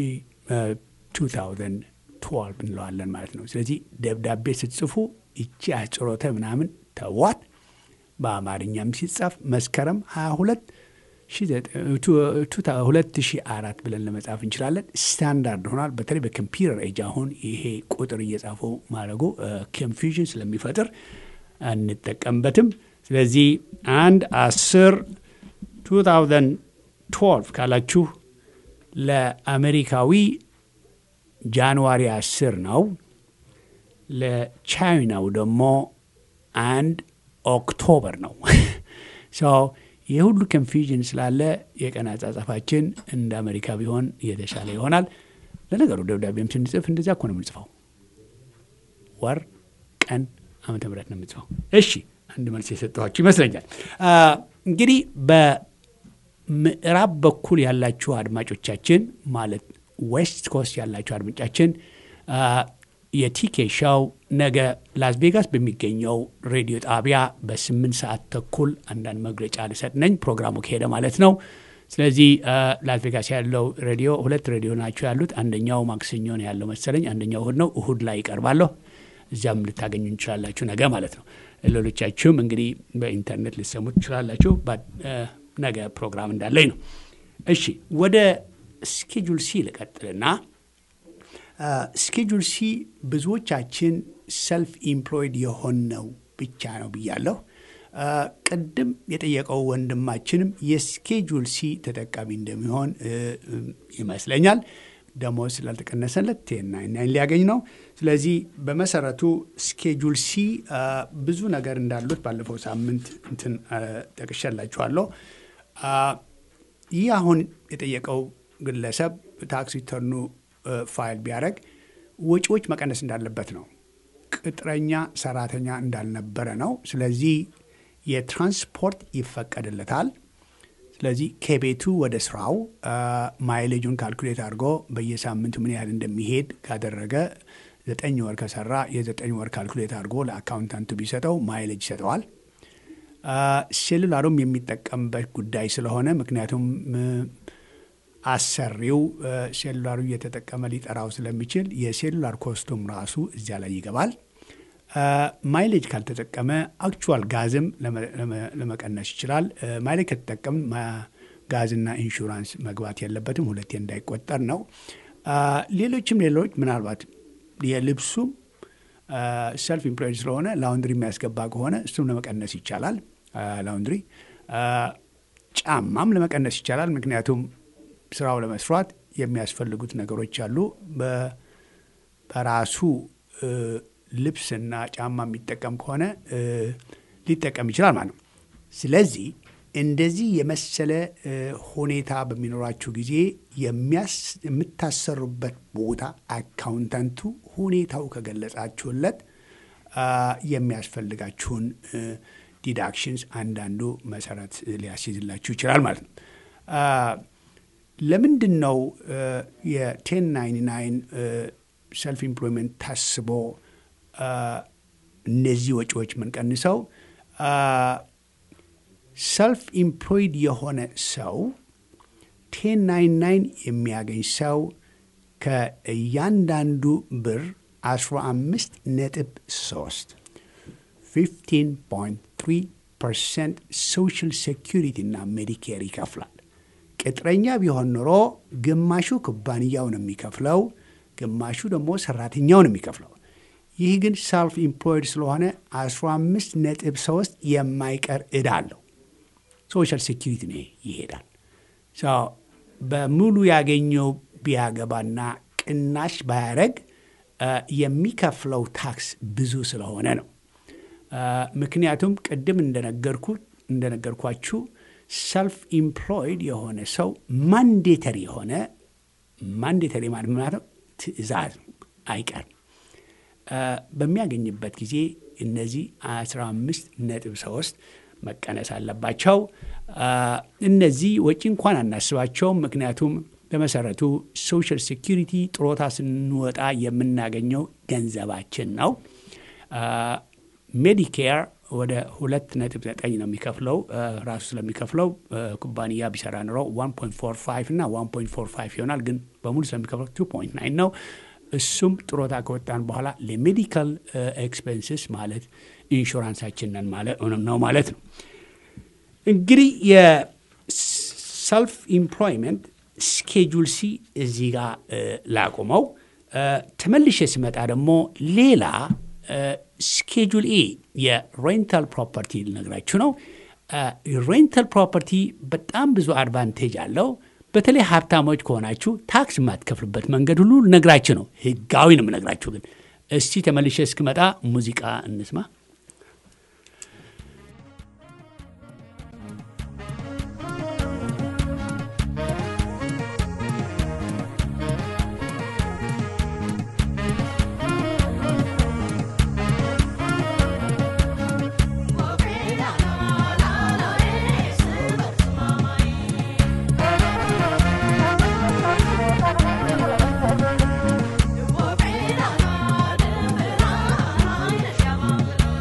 2012 እንለዋለን ማለት ነው። ስለዚህ ደብዳቤ ስትጽፉ ይቺ አጭሮተ ምናምን ተዋት። በአማርኛም ሲጻፍ መስከረም 22 2004 ብለን ለመጻፍ እንችላለን። ስታንዳርድ ሆኗል። በተለይ በኮምፒውተር ኤጅ አሁን ይሄ ቁጥር እየጻፉ ማድረጉ ኮንፊውዥን ስለሚፈጥር አንጠቀምበትም። ስለዚህ አንድ አስር 2012 ካላችሁ ለአሜሪካዊ ጃንዋሪ 10 ነው። ለቻይናው ደግሞ አንድ ኦክቶበር ነው። ይህ ሁሉ ኮንፊውዥን ስላለ የቀን አጻጻፋችን እንደ አሜሪካ ቢሆን የተሻለ ይሆናል። ለነገሩ ደብዳቤም ስንጽፍ እንደዚያ እኮ ነው የምንጽፈው። ወር፣ ቀን፣ ዓመተ ምሕረት ነው የምንጽፈው። እሺ አንድ መልስ የሰጠኋችሁ ይመስለኛል። እንግዲህ በምዕራብ በኩል ያላችሁ አድማጮቻችን ማለት ዌስት ኮስት ያላችሁ አድማጮቻችን የቲኬ ሻው ነገ ላስ ቬጋስ በሚገኘው ሬዲዮ ጣቢያ በስምንት ሰዓት ተኩል አንዳንድ መግለጫ ልሰጥ ነኝ። ፕሮግራሙ ከሄደ ማለት ነው። ስለዚህ ላስ ቬጋስ ያለው ሬዲዮ ሁለት ሬዲዮ ናቸው ያሉት። አንደኛው ማክሰኞ ነው ያለው መሰለኝ፣ አንደኛው እሁድ ነው። እሁድ ላይ ይቀርባለሁ። እዚያም ልታገኙ እንችላላችሁ ነገ ማለት ነው። ሌሎቻችሁም እንግዲህ በኢንተርኔት ልሰሙ ትችላላችሁ። ነገ ፕሮግራም እንዳለኝ ነው። እሺ ወደ ስኬጁል ሲ ልቀጥልና ስኬጁል ሲ ብዙዎቻችን ሰልፍ ኢምፕሎይድ የሆነው ብቻ ነው ብያለሁ። ቅድም የጠየቀው ወንድማችንም የስኬጁል ሲ ተጠቃሚ እንደሚሆን ይመስለኛል። ደሞዝ ስላልተቀነሰለት ቴና ሊያገኝ ነው። ስለዚህ በመሰረቱ ስኬጁል ሲ ብዙ ነገር እንዳሉት ባለፈው ሳምንት እንትን ጠቅሻላችኋለሁ። ይህ አሁን የጠየቀው ግለሰብ ታክስ ሪተርኑ ፋይል ቢያደርግ ወጪዎች መቀነስ እንዳለበት ነው። ቅጥረኛ ሰራተኛ እንዳልነበረ ነው። ስለዚህ የትራንስፖርት ይፈቀድለታል። ስለዚህ ከቤቱ ወደ ስራው ማይሌጁን ካልኩሌት አድርጎ በየሳምንቱ ምን ያህል እንደሚሄድ ካደረገ ዘጠኝ ወር ከሰራ የዘጠኝ ወር ካልኩሌት አድርጎ ለአካውንታንቱ ቢሰጠው ማይሌጅ ይሰጠዋል። ሴሉላሩም የሚጠቀምበት ጉዳይ ስለሆነ ምክንያቱም አሰሪው ሴሉላሩ እየተጠቀመ ሊጠራው ስለሚችል የሴሉላር ኮስቱም ራሱ እዚያ ላይ ይገባል። ማይሌጅ ካልተጠቀመ አክቹዋል ጋዝም ለመቀነስ ይችላል። ማይሌጅ ከተጠቀም ጋዝና ኢንሹራንስ መግባት የለበትም፣ ሁለቴ እንዳይቆጠር ነው። ሌሎችም ሌሎች ምናልባት የልብሱም ሰልፍ ኢምፕሎይድ ስለሆነ ላውንድሪ የሚያስገባ ከሆነ እሱም ለመቀነስ ይቻላል። ላውንድሪ ጫማም ለመቀነስ ይቻላል። ምክንያቱም ስራው ለመስራት የሚያስፈልጉት ነገሮች አሉ። በራሱ ልብስና ጫማ የሚጠቀም ከሆነ ሊጠቀም ይችላል ማለት ነው። ስለዚህ እንደዚህ የመሰለ ሁኔታ በሚኖራችሁ ጊዜ የምታሰሩበት ቦታ አካውንታንቱ ሁኔታው ከገለጻችሁለት የሚያስፈልጋችሁን ዲዳክሽንስ አንዳንዱ መሰረት ሊያስይዝላችሁ ይችላል ማለት ነው። ለምንድን ነው የቴን ናይንቲ ናይን ሰልፍ ኢምፕሎይመንት ታስቦ እነዚህ ወጪዎች የምንቀንሰው? ሰልፍ ኢምፕሎይድ የሆነ ሰው ቴን ናይን ናይን የሚያገኝ ሰው ከእያንዳንዱ ብር 15 ነጥብ 3 15.3 ፐርሰንት ሶሻል ሴኪሪቲ እና ሜዲኬር ይከፍላል። ቅጥረኛ ቢሆን ኖሮ ግማሹ ኩባንያው ነው የሚከፍለው፣ ግማሹ ደግሞ ሰራተኛው ነው የሚከፍለው። ይህ ግን ሰልፍ ኢምፕሎይድ ስለሆነ 15 ነጥብ 3 የማይቀር ዕዳ አለው። ሶሻል ሴኪሪቲ ነው ይሄዳል። በሙሉ ያገኘው ቢያገባና ቅናሽ ባያረግ የሚከፍለው ታክስ ብዙ ስለሆነ ነው። ምክንያቱም ቅድም እንደነገርኳችሁ ሰልፍ ኢምፕሎይድ የሆነ ሰው ማንዴተሪ የሆነ ማንዴተሪ ማለት ማለት ትዕዛዝ አይቀርም በሚያገኝበት ጊዜ እነዚህ 15 ነጥብ 3 መቀነስ አለባቸው። እነዚህ ወጪ እንኳን አናስባቸውም። ምክንያቱም በመሰረቱ ሶሻል ሴኪሪቲ ጥሮታ ስንወጣ የምናገኘው ገንዘባችን ነው። ሜዲኬር ወደ ሁለት ነጥብ ዘጠኝ ነው የሚከፍለው ራሱ ስለሚከፍለው ኩባንያ ቢሰራ ኑሮ ዋን ፖይንት ፎር ፋይቭ እና ዋን ፖይንት ፎር ፋይቭ ይሆናል። ግን በሙሉ ስለሚከፍለው ቱ ፖይንት ናይን ነው። እሱም ጥሮታ ከወጣን በኋላ ለሜዲካል ኤክስፔንስስ ማለት ኢንሹራንሳችንን ነው ማለት ነው። እንግዲህ የሰልፍ ኢምፕሎይመንት ስኬጁል ሲ እዚህ ጋር ላቁመው። ተመልሼ ስመጣ ደግሞ ሌላ ስኬጁል ኤ የሬንታል ፕሮፐርቲ ልነግራችሁ ነው። ሬንታል ፕሮፐርቲ በጣም ብዙ አድቫንቴጅ አለው። በተለይ ሀብታሞች ከሆናችሁ ታክስ የማትከፍሉበት መንገድ ሁሉ ልነግራችሁ ነው። ህጋዊ ነው የምነግራችሁ። ግን እስቲ ተመልሼ እስክመጣ ሙዚቃ እንስማ።
Shama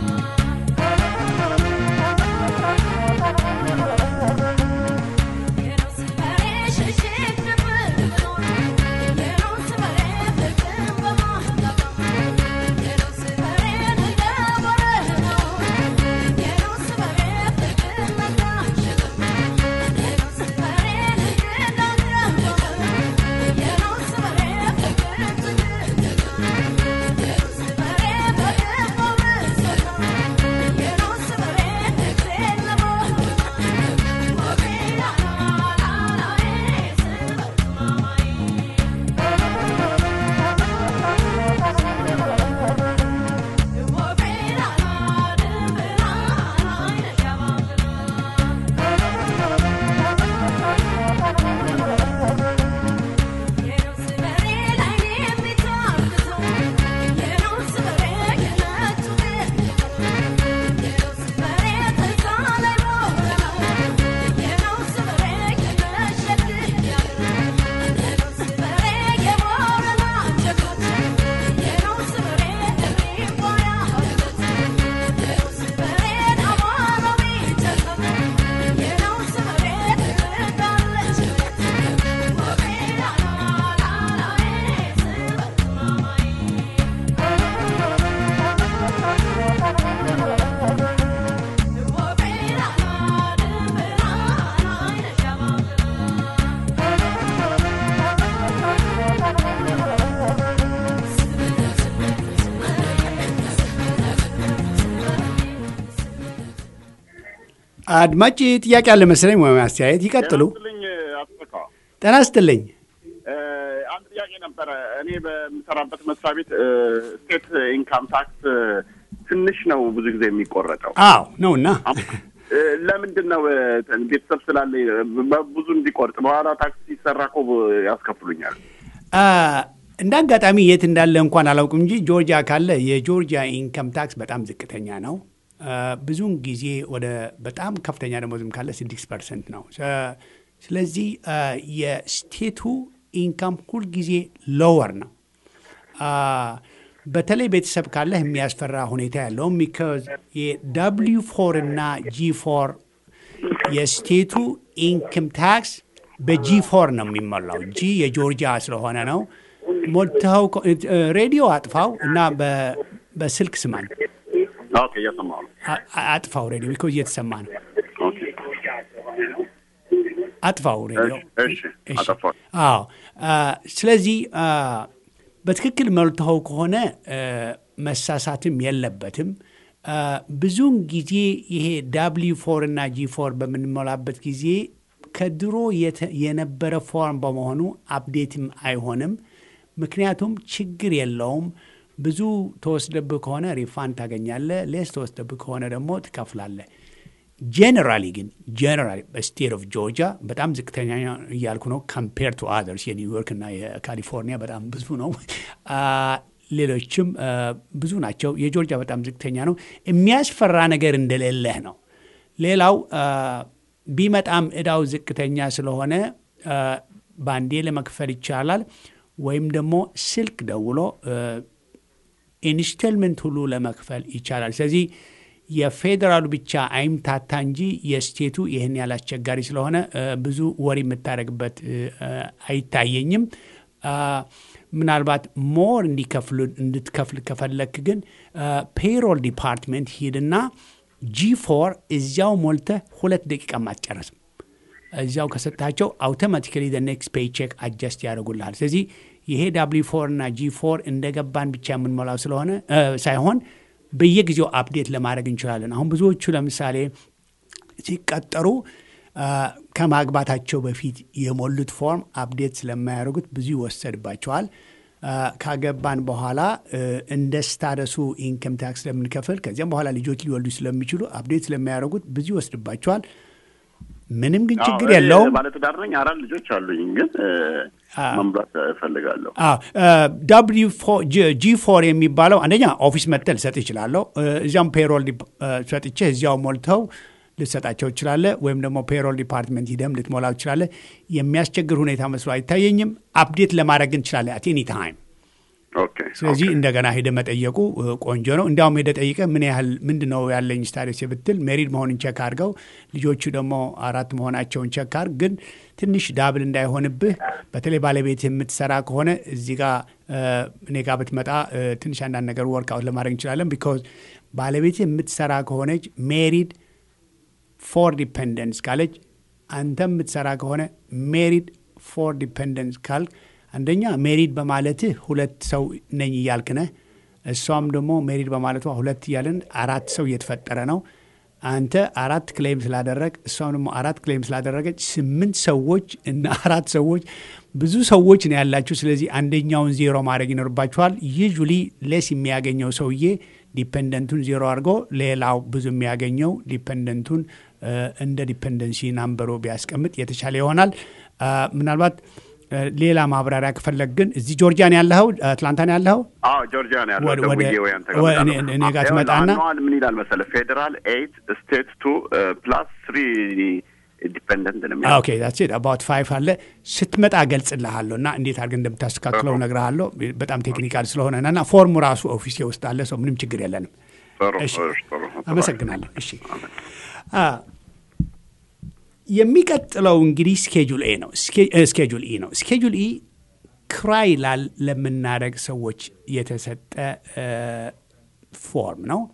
አድማጭ ጥያቄ አለ መሰለኝ ወይም አስተያየት ይቀጥሉ።
ልኝ አጥቃ
ጤና ይስጥልኝ።
አንድ ጥያቄ ነበረ። እኔ በምሰራበት መስሪያ ቤት ስቴት ኢንካም ታክስ ትንሽ ነው ብዙ ጊዜ የሚቆረጠው።
አዎ ነውና
ለምንድን ነው ቤተሰብ ስላለ ብዙ እንዲቆርጥ በኋላ ታክስ ሲሰራ እኮ ያስከፍሉኛል።
እንደ አጋጣሚ የት እንዳለ እንኳን አላውቅም እንጂ ጆርጂያ ካለ የጆርጂያ ኢንከም ታክስ በጣም ዝቅተኛ ነው። ብዙውን ጊዜ ወደ በጣም ከፍተኛ ደሞዝም ካለ ስድስት ፐርሰንት ነው። ስለዚህ የስቴቱ ኢንካም ሁልጊዜ ሎወር ነው። በተለይ ቤተሰብ ካለህ የሚያስፈራ ሁኔታ ያለውም ቢካዝ የዳብሊው ፎር እና ጂ ፎር የስቴቱ ኢንክም ታክስ በጂ ፎር ነው የሚሞላው። ጂ የጆርጂያ ስለሆነ ነው። ሞልተው ሬዲዮ አጥፋው እና በስልክ ስማን።
ኦኬ፣ እየሰማሁ ነው።
አጥፋው ሬዲዮ ቢኮዝ እየተሰማ ነው። አጥፋው ሬዲዮ።
እሺ፣ አጠፋሁ።
አዎ። ስለዚህ በትክክል መልተኸው ከሆነ መሳሳትም የለበትም። ብዙውን ጊዜ ይሄ ዳብሊው ፎር እና ጂ ፎር በምንሞላበት ጊዜ ከድሮ የነበረ ፎርም በመሆኑ አፕዴትም አይሆንም። ምክንያቱም ችግር የለውም። ብዙ ተወስደብህ ከሆነ ሪፋንድ ታገኛለህ። ሌስ ተወስደብህ ከሆነ ደግሞ ትከፍላለህ። ጄኔራሊ ግን ጄኔራሊ በስቴት ኦፍ ጆርጂያ በጣም ዝቅተኛ እያልኩ ነው። ካምፔር ቱ አዘርስ የኒውዮርክ እና የካሊፎርኒያ በጣም ብዙ ነው። ሌሎችም ብዙ ናቸው። የጆርጂያ በጣም ዝቅተኛ ነው። የሚያስፈራ ነገር እንደሌለህ ነው። ሌላው ቢመጣም እዳው ዝቅተኛ ስለሆነ ባንዴ ለመክፈል ይቻላል። ወይም ደግሞ ስልክ ደውሎ ኢንስቶልመንት ሁሉ ለመክፈል ይቻላል። ስለዚህ የፌዴራሉ ብቻ አይምታታ እንጂ የስቴቱ ይህን ያህል አስቸጋሪ ስለሆነ ብዙ ወሬ የምታደርግበት አይታየኝም። ምናልባት ሞር እንዲከፍሉ እንድትከፍል ከፈለክ ግን ፔሮል ዲፓርትመንት ሂድና ጂ ፎር እዚያው ሞልተ ሁለት ደቂቃ አትጨርስም። እዚያው ከሰጣቸው አውቶማቲካሊ ኔክስት ፔይ ቼክ አጀስት ያደርጉልሃል። ስለዚህ ይሄ ዳብሊ ፎር እና ጂ ፎር እንደገባን ብቻ የምንሞላው ስለሆነ ሳይሆን በየጊዜው አፕዴት ለማድረግ እንችላለን። አሁን ብዙዎቹ ለምሳሌ ሲቀጠሩ ከማግባታቸው በፊት የሞሉት ፎርም አፕዴት ስለማያደርጉት ብዙ ይወሰድባቸዋል። ካገባን በኋላ እንደ ስታረሱ ኢንከም ታክስ ስለምንከፍል ከዚያም በኋላ ልጆች ሊወልዱ ስለሚችሉ አፕዴት ስለማያደርጉት ብዙ ይወስድባቸዋል። ምንም ግን ችግር የለውም።
ባለትዳር ነኝ፣ አራት ልጆች አሉኝ። ግን መምራት እፈልጋለሁ።
ጂ ፎር የሚባለው አንደኛ ኦፊስ መጥተህ ልሰጥ ይችላለሁ። እዚያም ፔሮል ሰጥቼ እዚያው ሞልተው ልትሰጣቸው ትችላለህ። ወይም ደግሞ ፔሮል ዲፓርትመንት ሂደም ልትሞላው ትችላለህ። የሚያስቸግር ሁኔታ መስሎ አይታየኝም። አፕዴት ለማድረግ እንችላለን አት ኤኒ ታይም። ስለዚህ እንደገና ሄደ መጠየቁ ቆንጆ ነው። እንዲያውም ሄደ ጠይቀ ምን ያህል ምንድን ነው ያለኝ ስታዲስ ብትል ሜሪድ መሆንን ቸክ አድርገው ልጆቹ ደግሞ አራት መሆናቸውን ቸክ አድርግ። ግን ትንሽ ዳብል እንዳይሆንብህ በተለይ ባለቤት የምትሰራ ከሆነ እዚህ ጋ እኔ ጋ ብትመጣ ትንሽ አንዳንድ ነገር ወርክአውት ለማድረግ እንችላለን። ቢካዝ ባለቤት የምትሰራ ከሆነች ሜሪድ ፎር ዲፐንደንስ ካለች አንተ የምትሰራ ከሆነ ሜሪድ ፎር ዲፐንደንስ ካልክ አንደኛ ሜሪድ በማለትህ ሁለት ሰው ነኝ እያልክ ነህ። እሷም ደግሞ ሜሪድ በማለቷ ሁለት እያልን አራት ሰው እየተፈጠረ ነው። አንተ አራት ክሌም ስላደረግ እሷም ደግሞ አራት ክሌም ስላደረገች ስምንት ሰዎች እና አራት ሰዎች ብዙ ሰዎች ነው ያላችሁ። ስለዚህ አንደኛውን ዜሮ ማድረግ ይኖርባችኋል። ዩዥሊ ሌስ የሚያገኘው ሰውዬ ዲፐንደንቱን ዜሮ አድርጎ ሌላው ብዙ የሚያገኘው ዲፐንደንቱን እንደ ዲፐንደንሲ ናምበሮ ቢያስቀምጥ የተሻለ ይሆናል። ምናልባት ሌላ ማብራሪያ ከፈለግ ግን እዚህ ጆርጂያ ነው ያለኸው? አትላንታ ነው ያለኸው?
አዎ ጆርጂያ ነው ያለው። ደውዬ ወይ አንተ ጋር
እኔ ጋር ትመጣና
ምን ይላል መሰለህ ፌዴራል ኤይት ስቴት ቱ ፕላስ ስሪ ዲፔንደንት ነው የሚለው።
ኦኬ ዳትስ ኢት አባውት ፋይቭ አለ ስትመጣ ገልጽልሃለሁ እና እንዴት አድርገን እንደምታስተካክለው እነግርሃለሁ። በጣም ቴክኒካል ስለሆነ እና ፎርሙ ራሱ ኦፊሴ ውስጥ አለ። ሰው ምንም ችግር የለንም። እሺ አመሰግናለሁ። እሺ የሚቀጥለው እንግዲህ ስኬጁል ኤ ነው። ስኬጁል ኢ ነው። ስኬጁል ኢ ክራይ ላል ለምናደረግ ሰዎች የተሰጠ ፎርም ነው።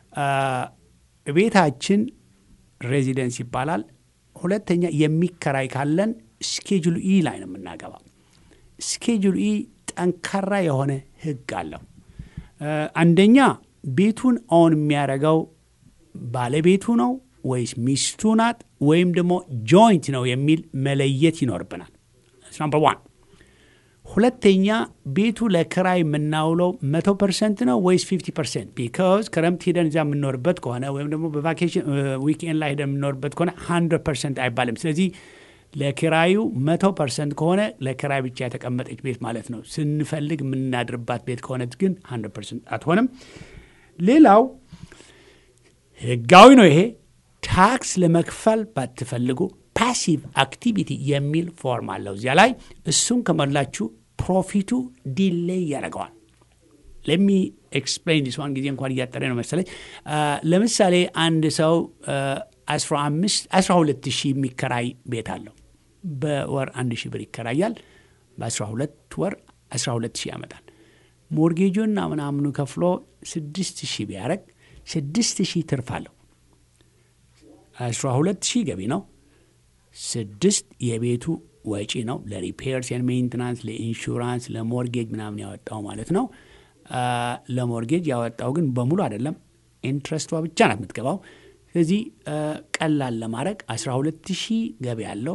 ቤታችን ሬዚደንስ ይባላል። ሁለተኛ የሚከራይ ካለን ስኬጁል ኢ ላይ ነው የምናገባው። ስኬጁል ኢ ጠንካራ የሆነ ህግ አለው። አንደኛ ቤቱን ኦን የሚያደርገው ባለቤቱ ነው ወይስ ሚስቱ ናት ወይም ደግሞ ጆይንት ነው የሚል መለየት ይኖርብናል። ናምበር ዋን። ሁለተኛ ቤቱ ለክራይ የምናውለው መቶ ፐርሰንት ነው ወይስ ፊፍቲ ፐርሰንት? ቢካዝ ክረምት ሄደን እዚያ የምንኖርበት ከሆነ ወይም ደግሞ በቫኬሽን ዊክኤንድ ላይ ሄደን የምንኖርበት ከሆነ ሀንድረድ ፐርሰንት አይባልም። ስለዚህ ለኪራዩ መቶ ፐርሰንት ከሆነ ለኪራይ ብቻ የተቀመጠች ቤት ማለት ነው። ስንፈልግ የምናድርባት ቤት ከሆነች ግን ሀንድረድ ፐርሰንት አትሆንም። ሌላው ህጋዊ ነው ይሄ ታክስ ለመክፈል ባትፈልጉ ፓሲቭ አክቲቪቲ የሚል ፎርም አለው እዚያ ላይ እሱን ከሞላችሁ ፕሮፊቱ ዲሌይ ያደርገዋል። ለሚ ኤክስፕሌን ዲስ ዋን ጊዜ እንኳን እያጠረ ነው መሰለኝ። ለምሳሌ አንድ ሰው አስራ ሁለት ሺህ የሚከራይ ቤት አለው። በወር አንድ ሺህ ብር ይከራያል። በአስራ ሁለት ወር አስራ ሁለት ሺህ ያመጣል። ሞርጌጁና ምናምኑ ከፍሎ ስድስት ሺህ ቢያደረግ ስድስት ሺህ ትርፍ አለው። አስራ ሁለት ሺህ ገቢ ነው። ስድስት የቤቱ ወጪ ነው። ለሪፔርስ ኤንድ ሜንቴናንስ፣ ለኢንሹራንስ፣ ለሞርጌጅ ምናምን ያወጣው ማለት ነው። ለሞርጌጅ ያወጣው ግን በሙሉ አይደለም፣ ኢንትረስቷ ብቻ ናት የምትገባው። ስለዚህ ቀላል ለማድረግ 12 ሺህ ገቢ ያለው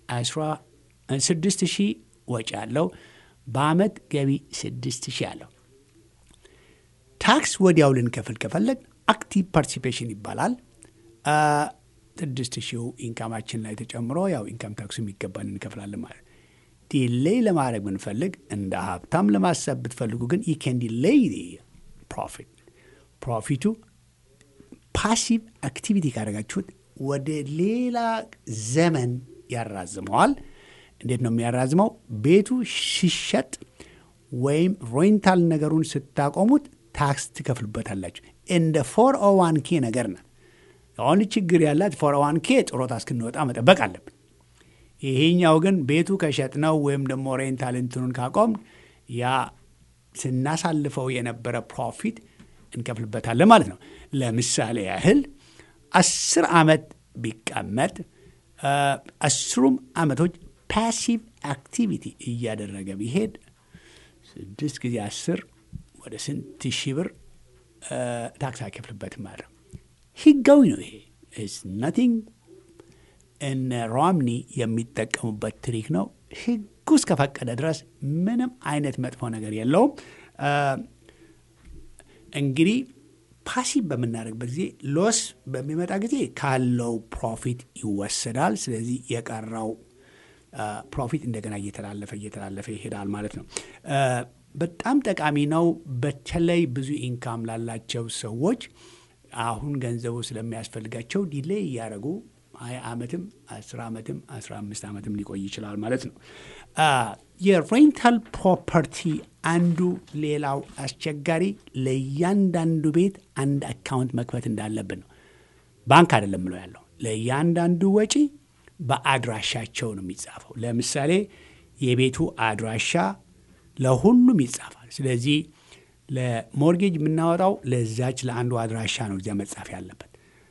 6 ሺህ ወጪ ያለው በአመት ገቢ 6 ሺህ አለው። ታክስ ወዲያው ልንከፍል ከፈለግ አክቲቭ ፓርቲሲፔሽን ይባላል። ስድስት ሺው ኢንካማችን ላይ ተጨምሮ ያው ኢንካም ታክሱ የሚገባን እንከፍላለን ማለት ዲሌይ ለማድረግ ብንፈልግ እንደ ሀብታም ለማሰብ ብትፈልጉ ግን ዩ ካን ዲሌይ ፕሮፊት ፕሮፊቱ ፓሲቭ አክቲቪቲ ካደረጋችሁት ወደ ሌላ ዘመን ያራዝመዋል። እንዴት ነው የሚያራዝመው? ቤቱ ሲሸጥ ወይም ሬንታል ነገሩን ስታቆሙት ታክስ ትከፍሉበታላችሁ። እንደ ፎር ኦ ዋን ኬ ነገር ናት። አሁን ችግር ያላት ፎር ኦ ዋን ኬ ጥሮታ እስክንወጣ መጠበቅ አለብን። ይሄኛው ግን ቤቱ ከሸጥነው ወይም ደግሞ ሬንታል እንትኑን ካቆም ያ ስናሳልፈው የነበረ ፕሮፊት እንከፍልበታለን ማለት ነው። ለምሳሌ ያህል አስር ዓመት ቢቀመጥ አስሩም ዓመቶች ፓሲቭ አክቲቪቲ እያደረገ ቢሄድ ስድስት ጊዜ አስር ወደ ስንት ሺህ ብር ታክስ አይከፍልበትም ማለት ነው። ህጋዊ ነው ይሄ ኢዝ ናቲንግ እነ ሮምኒ የሚጠቀሙበት ትሪክ ነው። ህጉ እስከፈቀደ ድረስ ምንም አይነት መጥፎ ነገር የለውም። እንግዲህ ፓሲቭ በምናደርግበት ጊዜ ሎስ በሚመጣ ጊዜ ካለው ፕሮፊት ይወሰዳል። ስለዚህ የቀረው ፕሮፊት እንደገና እየተላለፈ እየተላለፈ ይሄዳል ማለት ነው። በጣም ጠቃሚ ነው። በተለይ ብዙ ኢንካም ላላቸው ሰዎች አሁን ገንዘቡ ስለሚያስፈልጋቸው ዲሌይ እያደረጉ ሀያ ዓመትም አስር ዓመትም አስራ አምስት ዓመትም ሊቆይ ይችላል ማለት ነው። የሬንታል ፕሮፐርቲ አንዱ ሌላው አስቸጋሪ ለእያንዳንዱ ቤት አንድ አካውንት መክፈት እንዳለብን ነው። ባንክ አይደለም ምለው ያለው ለእያንዳንዱ ወጪ በአድራሻቸው ነው የሚጻፈው። ለምሳሌ የቤቱ አድራሻ ለሁሉም ይጻፋል። ስለዚህ ለሞርጌጅ የምናወጣው ለዛች ለአንዱ አድራሻ ነው እዚያ መጻፍ ያለበት።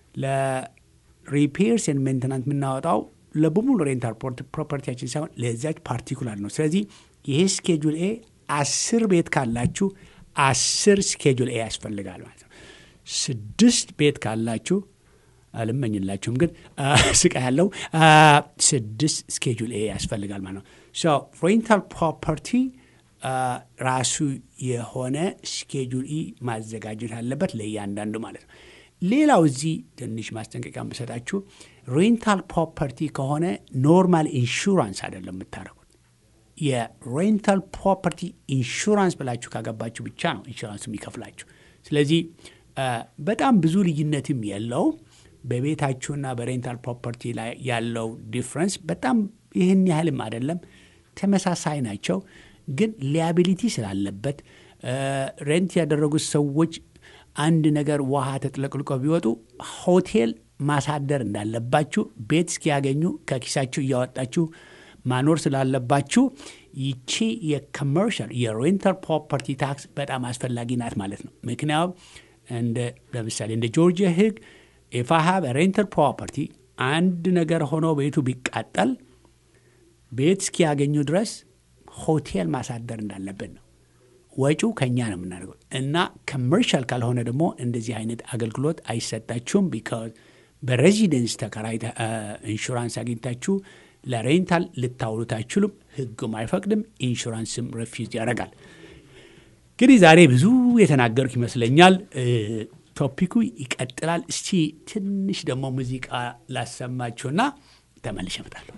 ለሪፔርስ ኤንድ ሜንቴናንስ የምናወጣው ለበሙሉ ሬንታል ፕሮፐርቲያችን ሳይሆን ለዛች ፓርቲኩላር ነው። ስለዚህ ይሄ ስኬጁል ኤ አስር ቤት ካላችሁ አስር ስኬጁል ኤ ያስፈልጋል ማለት ነው። ስድስት ቤት ካላችሁ አልመኝላችሁም፣ ግን ስቃ ያለው ስድስት ስኬጁል ኤ ያስፈልጋል ማለት ነው። ሬንታል ፕሮፐርቲ ራሱ የሆነ ስኬጁል ኢ ማዘጋጀት አለበት ለእያንዳንዱ ማለት ነው። ሌላው እዚህ ትንሽ ማስጠንቀቂያ የምሰጣችሁ ሬንታል ፕሮፐርቲ ከሆነ ኖርማል ኢንሹራንስ አይደለም የምታደርጉት። የሬንታል ፕሮፐርቲ ኢንሹራንስ ብላችሁ ካገባችሁ ብቻ ነው ኢንሹራንስ የሚከፍላችሁ። ስለዚህ በጣም ብዙ ልዩነትም የለውም። በቤታችሁና በሬንታል ፕሮፐርቲ ላይ ያለው ዲፍረንስ በጣም ይህን ያህልም አይደለም፣ ተመሳሳይ ናቸው። ግን ሊያቢሊቲ ስላለበት ሬንት ያደረጉት ሰዎች አንድ ነገር ውሃ ተጥለቅልቆ ቢወጡ ሆቴል ማሳደር እንዳለባችሁ ቤት እስኪያገኙ ከኪሳችሁ እያወጣችሁ ማኖር ስላለባችሁ ይቺ የኮመርሻል የሬንታል ፕሮፐርቲ ታክስ በጣም አስፈላጊ ናት ማለት ነው። ምክንያቱም እንደ ለምሳሌ እንደ ጆርጂያ ሕግ ኢፍ አይ ሃቭ ሬንታል ፕሮፐርቲ አንድ ነገር ሆኖ ቤቱ ቢቃጠል ቤት እስኪያገኙ ድረስ ሆቴል ማሳደር እንዳለብን ነው። ወጪው ከኛ ነው የምናደርገው እና ኮመርሻል ካልሆነ ደግሞ እንደዚህ አይነት አገልግሎት አይሰጣችሁም። ቢካዝ በሬዚደንስ ተከራይ ኢንሹራንስ አግኝታችሁ ለሬንታል ልታውሉት አይችሉም። ህጉም አይፈቅድም። ኢንሹራንስም ረፊዝ ያደርጋል። እንግዲህ ዛሬ ብዙ የተናገርኩ ይመስለኛል። ቶፒኩ ይቀጥላል። እስቲ ትንሽ ደግሞ ሙዚቃ ላሰማችሁና ተመልሼ እመጣለሁ።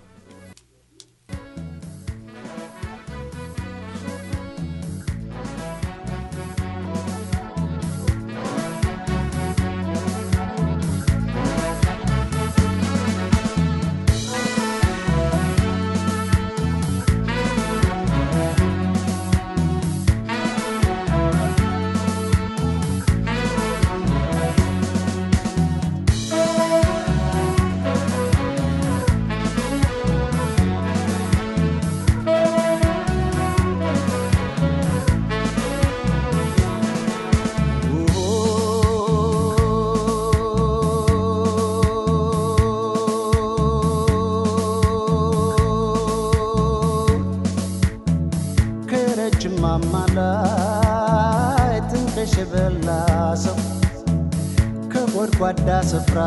ጎድጓዳ ስፍራ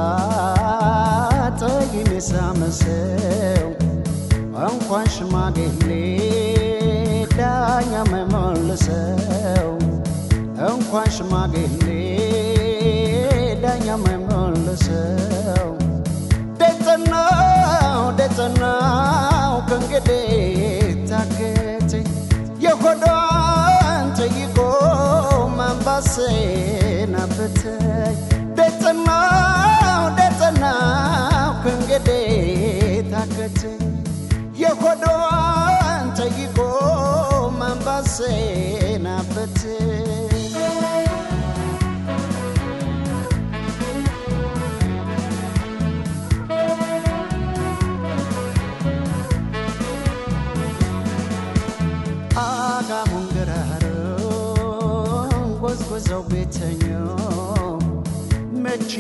ጠይም የሳመሰው እንኳን ሽማግሌ ዳኛ መመልሰው እንኳን ሽማግሌ ዳኛ መመልሰው ደጸናው ደጸናው ከእንግዲህ ታከተ የሆዷን ጠይቆ ማንባሴን አበተኝ ደጸናው ደጸናው ከእንግዲህ ታከተ የሆዷን ጠይቆ ማንባሴን አበተኝ አጋሙን ገራሮን ጎዝጎዘው ቤተኛው መች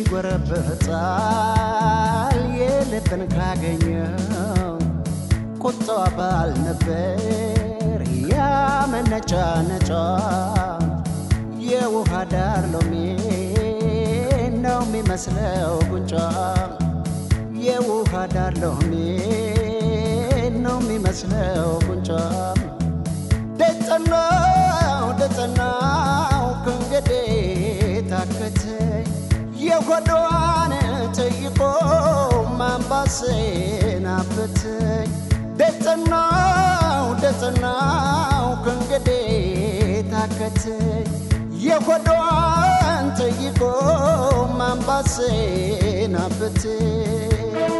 ይጎረበታል የልብን ካገኘው ቁጣዋ ባል ነበር ያመነጫ ነጫ የውሃ ዳር ሎሚ ነው የሚመስለው ጉንጫ የውሃ ዳር ሎሚ ነው የሚመስለው ጉንጫ ደጸናው ደጸናው ከእንግዲህ ታከተኝ የሆዷን ጠይቆ ማንባሴን አበተኝ ደጸናው ደጸናው ከእንግዲህ ታከተኝ የሆዷን ጠይቆ ማንባሴን አበተኝ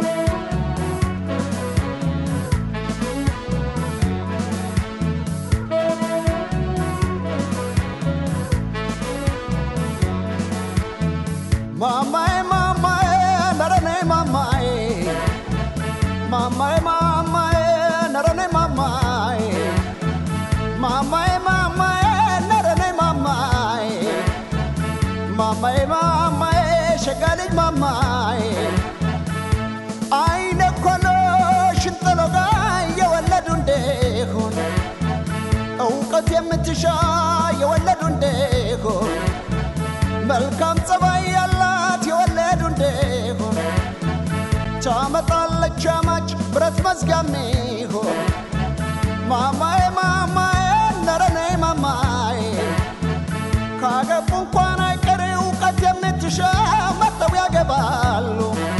Mamae, mamae, narane mamae. Mamae, mamae, narane mamae. Mamae, mamae, narane mamae. Mamae, mamae, shagali mamae. አይነ ኮሎ ሽንጠሎጋ የወለዱ እንደሆን እውቀት የምትሻ የወለዱ እንደሆን መልካም ጸባይ ያላት የወለዱ እንደሆን ታመጣለች አማች ብረት መዝጋሚ ሆን ማማዬ ማማዬ ነረኔ ማማዬ ካገቡ እንኳን አይቀር እውቀት የምትሻ መጥተው ያገባሉ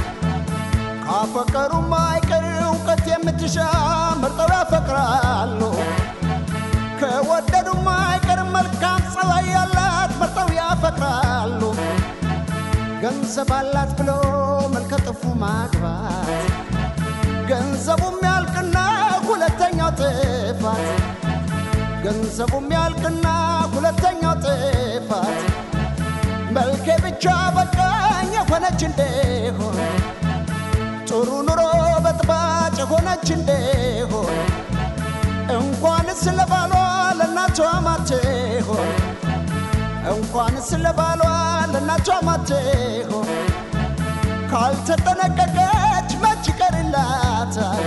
ካፈቀሩም አይቀር እውቀት የምትሻ መርጠው ያፈቅራሉ ከወደዱም አይቀር መልካም ጸባይ ያላት መርጠው ያፈቅራሉ። ገንዘብ አላት ብሎ መልከ ጥፉ ማግባት ገንዘቡም ያልቅና ሁለተኛው ጥፋት ገንዘቡም ያልቅና ሁለተኛው ጥፋት መልኬ ብቻ በቃኝ የሆነች እንደሆን ጥሩ ኑሮ በጥባጭ የሆነች እንደሆን እንኳንስ ለባሏ ለእናቷ ማትሆን እንኳንስ ለባሏ ለእናቷ ማትሆን ካልተጠነቀቀች መች ይቀርላታል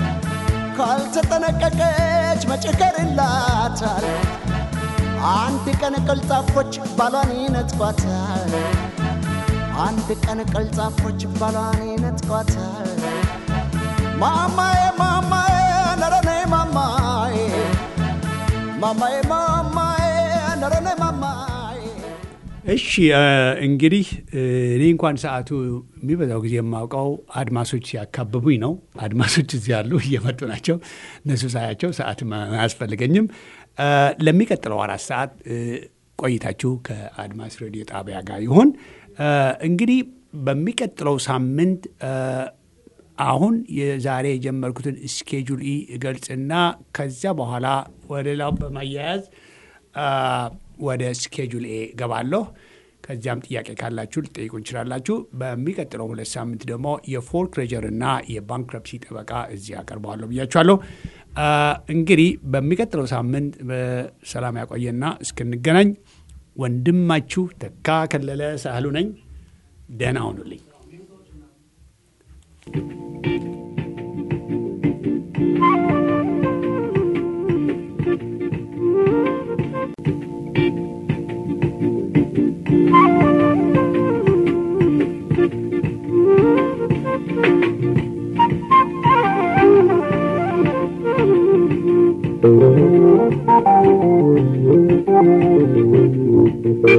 ካልተጠነቀቀች መች ይቀርላታል አንድ ቀን ቀልጣፎች ባሏን ይነጥቋታል አንድ ቀን ቀልጣፎች ባሏን ይነጥቋታል። ማማዬ ማማዬ ነረኔ ማማዬ ማማዬ ማማዬ ነረኔ ማማዬ
እሺ እንግዲህ እኔ እንኳን ሰዓቱ የሚበዛው ጊዜ የማውቀው አድማሶች ሲያካብቡኝ ነው። አድማሶች እዚህ ያሉ እየመጡ ናቸው። እነሱ ሳያቸው ሰዓት አያስፈልገኝም። ለሚቀጥለው አራት ሰዓት ቆይታችሁ ከአድማስ ሬዲዮ ጣቢያ ጋር ይሆን። እንግዲህ በሚቀጥለው ሳምንት አሁን የዛሬ የጀመርኩትን ስኬጁል ኢ እገልጽና ከዚያ በኋላ ወደ ሌላው በማያያዝ ወደ ስኬጁል ኤ ገባለሁ። ከዚያም ጥያቄ ካላችሁ ልጠይቁ እንችላላችሁ። በሚቀጥለው ሁለት ሳምንት ደግሞ የፎርክሎጀር እና የባንክረፕሲ ጠበቃ እዚህ አቀርበዋለሁ ብያችኋለሁ። እንግዲህ በሚቀጥለው ሳምንት በሰላም ያቆየና እስክንገናኝ ወንድማችሁ ተካ ከለለ ሳህሉ ነኝ። ደህና ሁኑልኝ።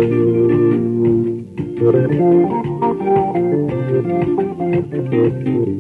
Thank you.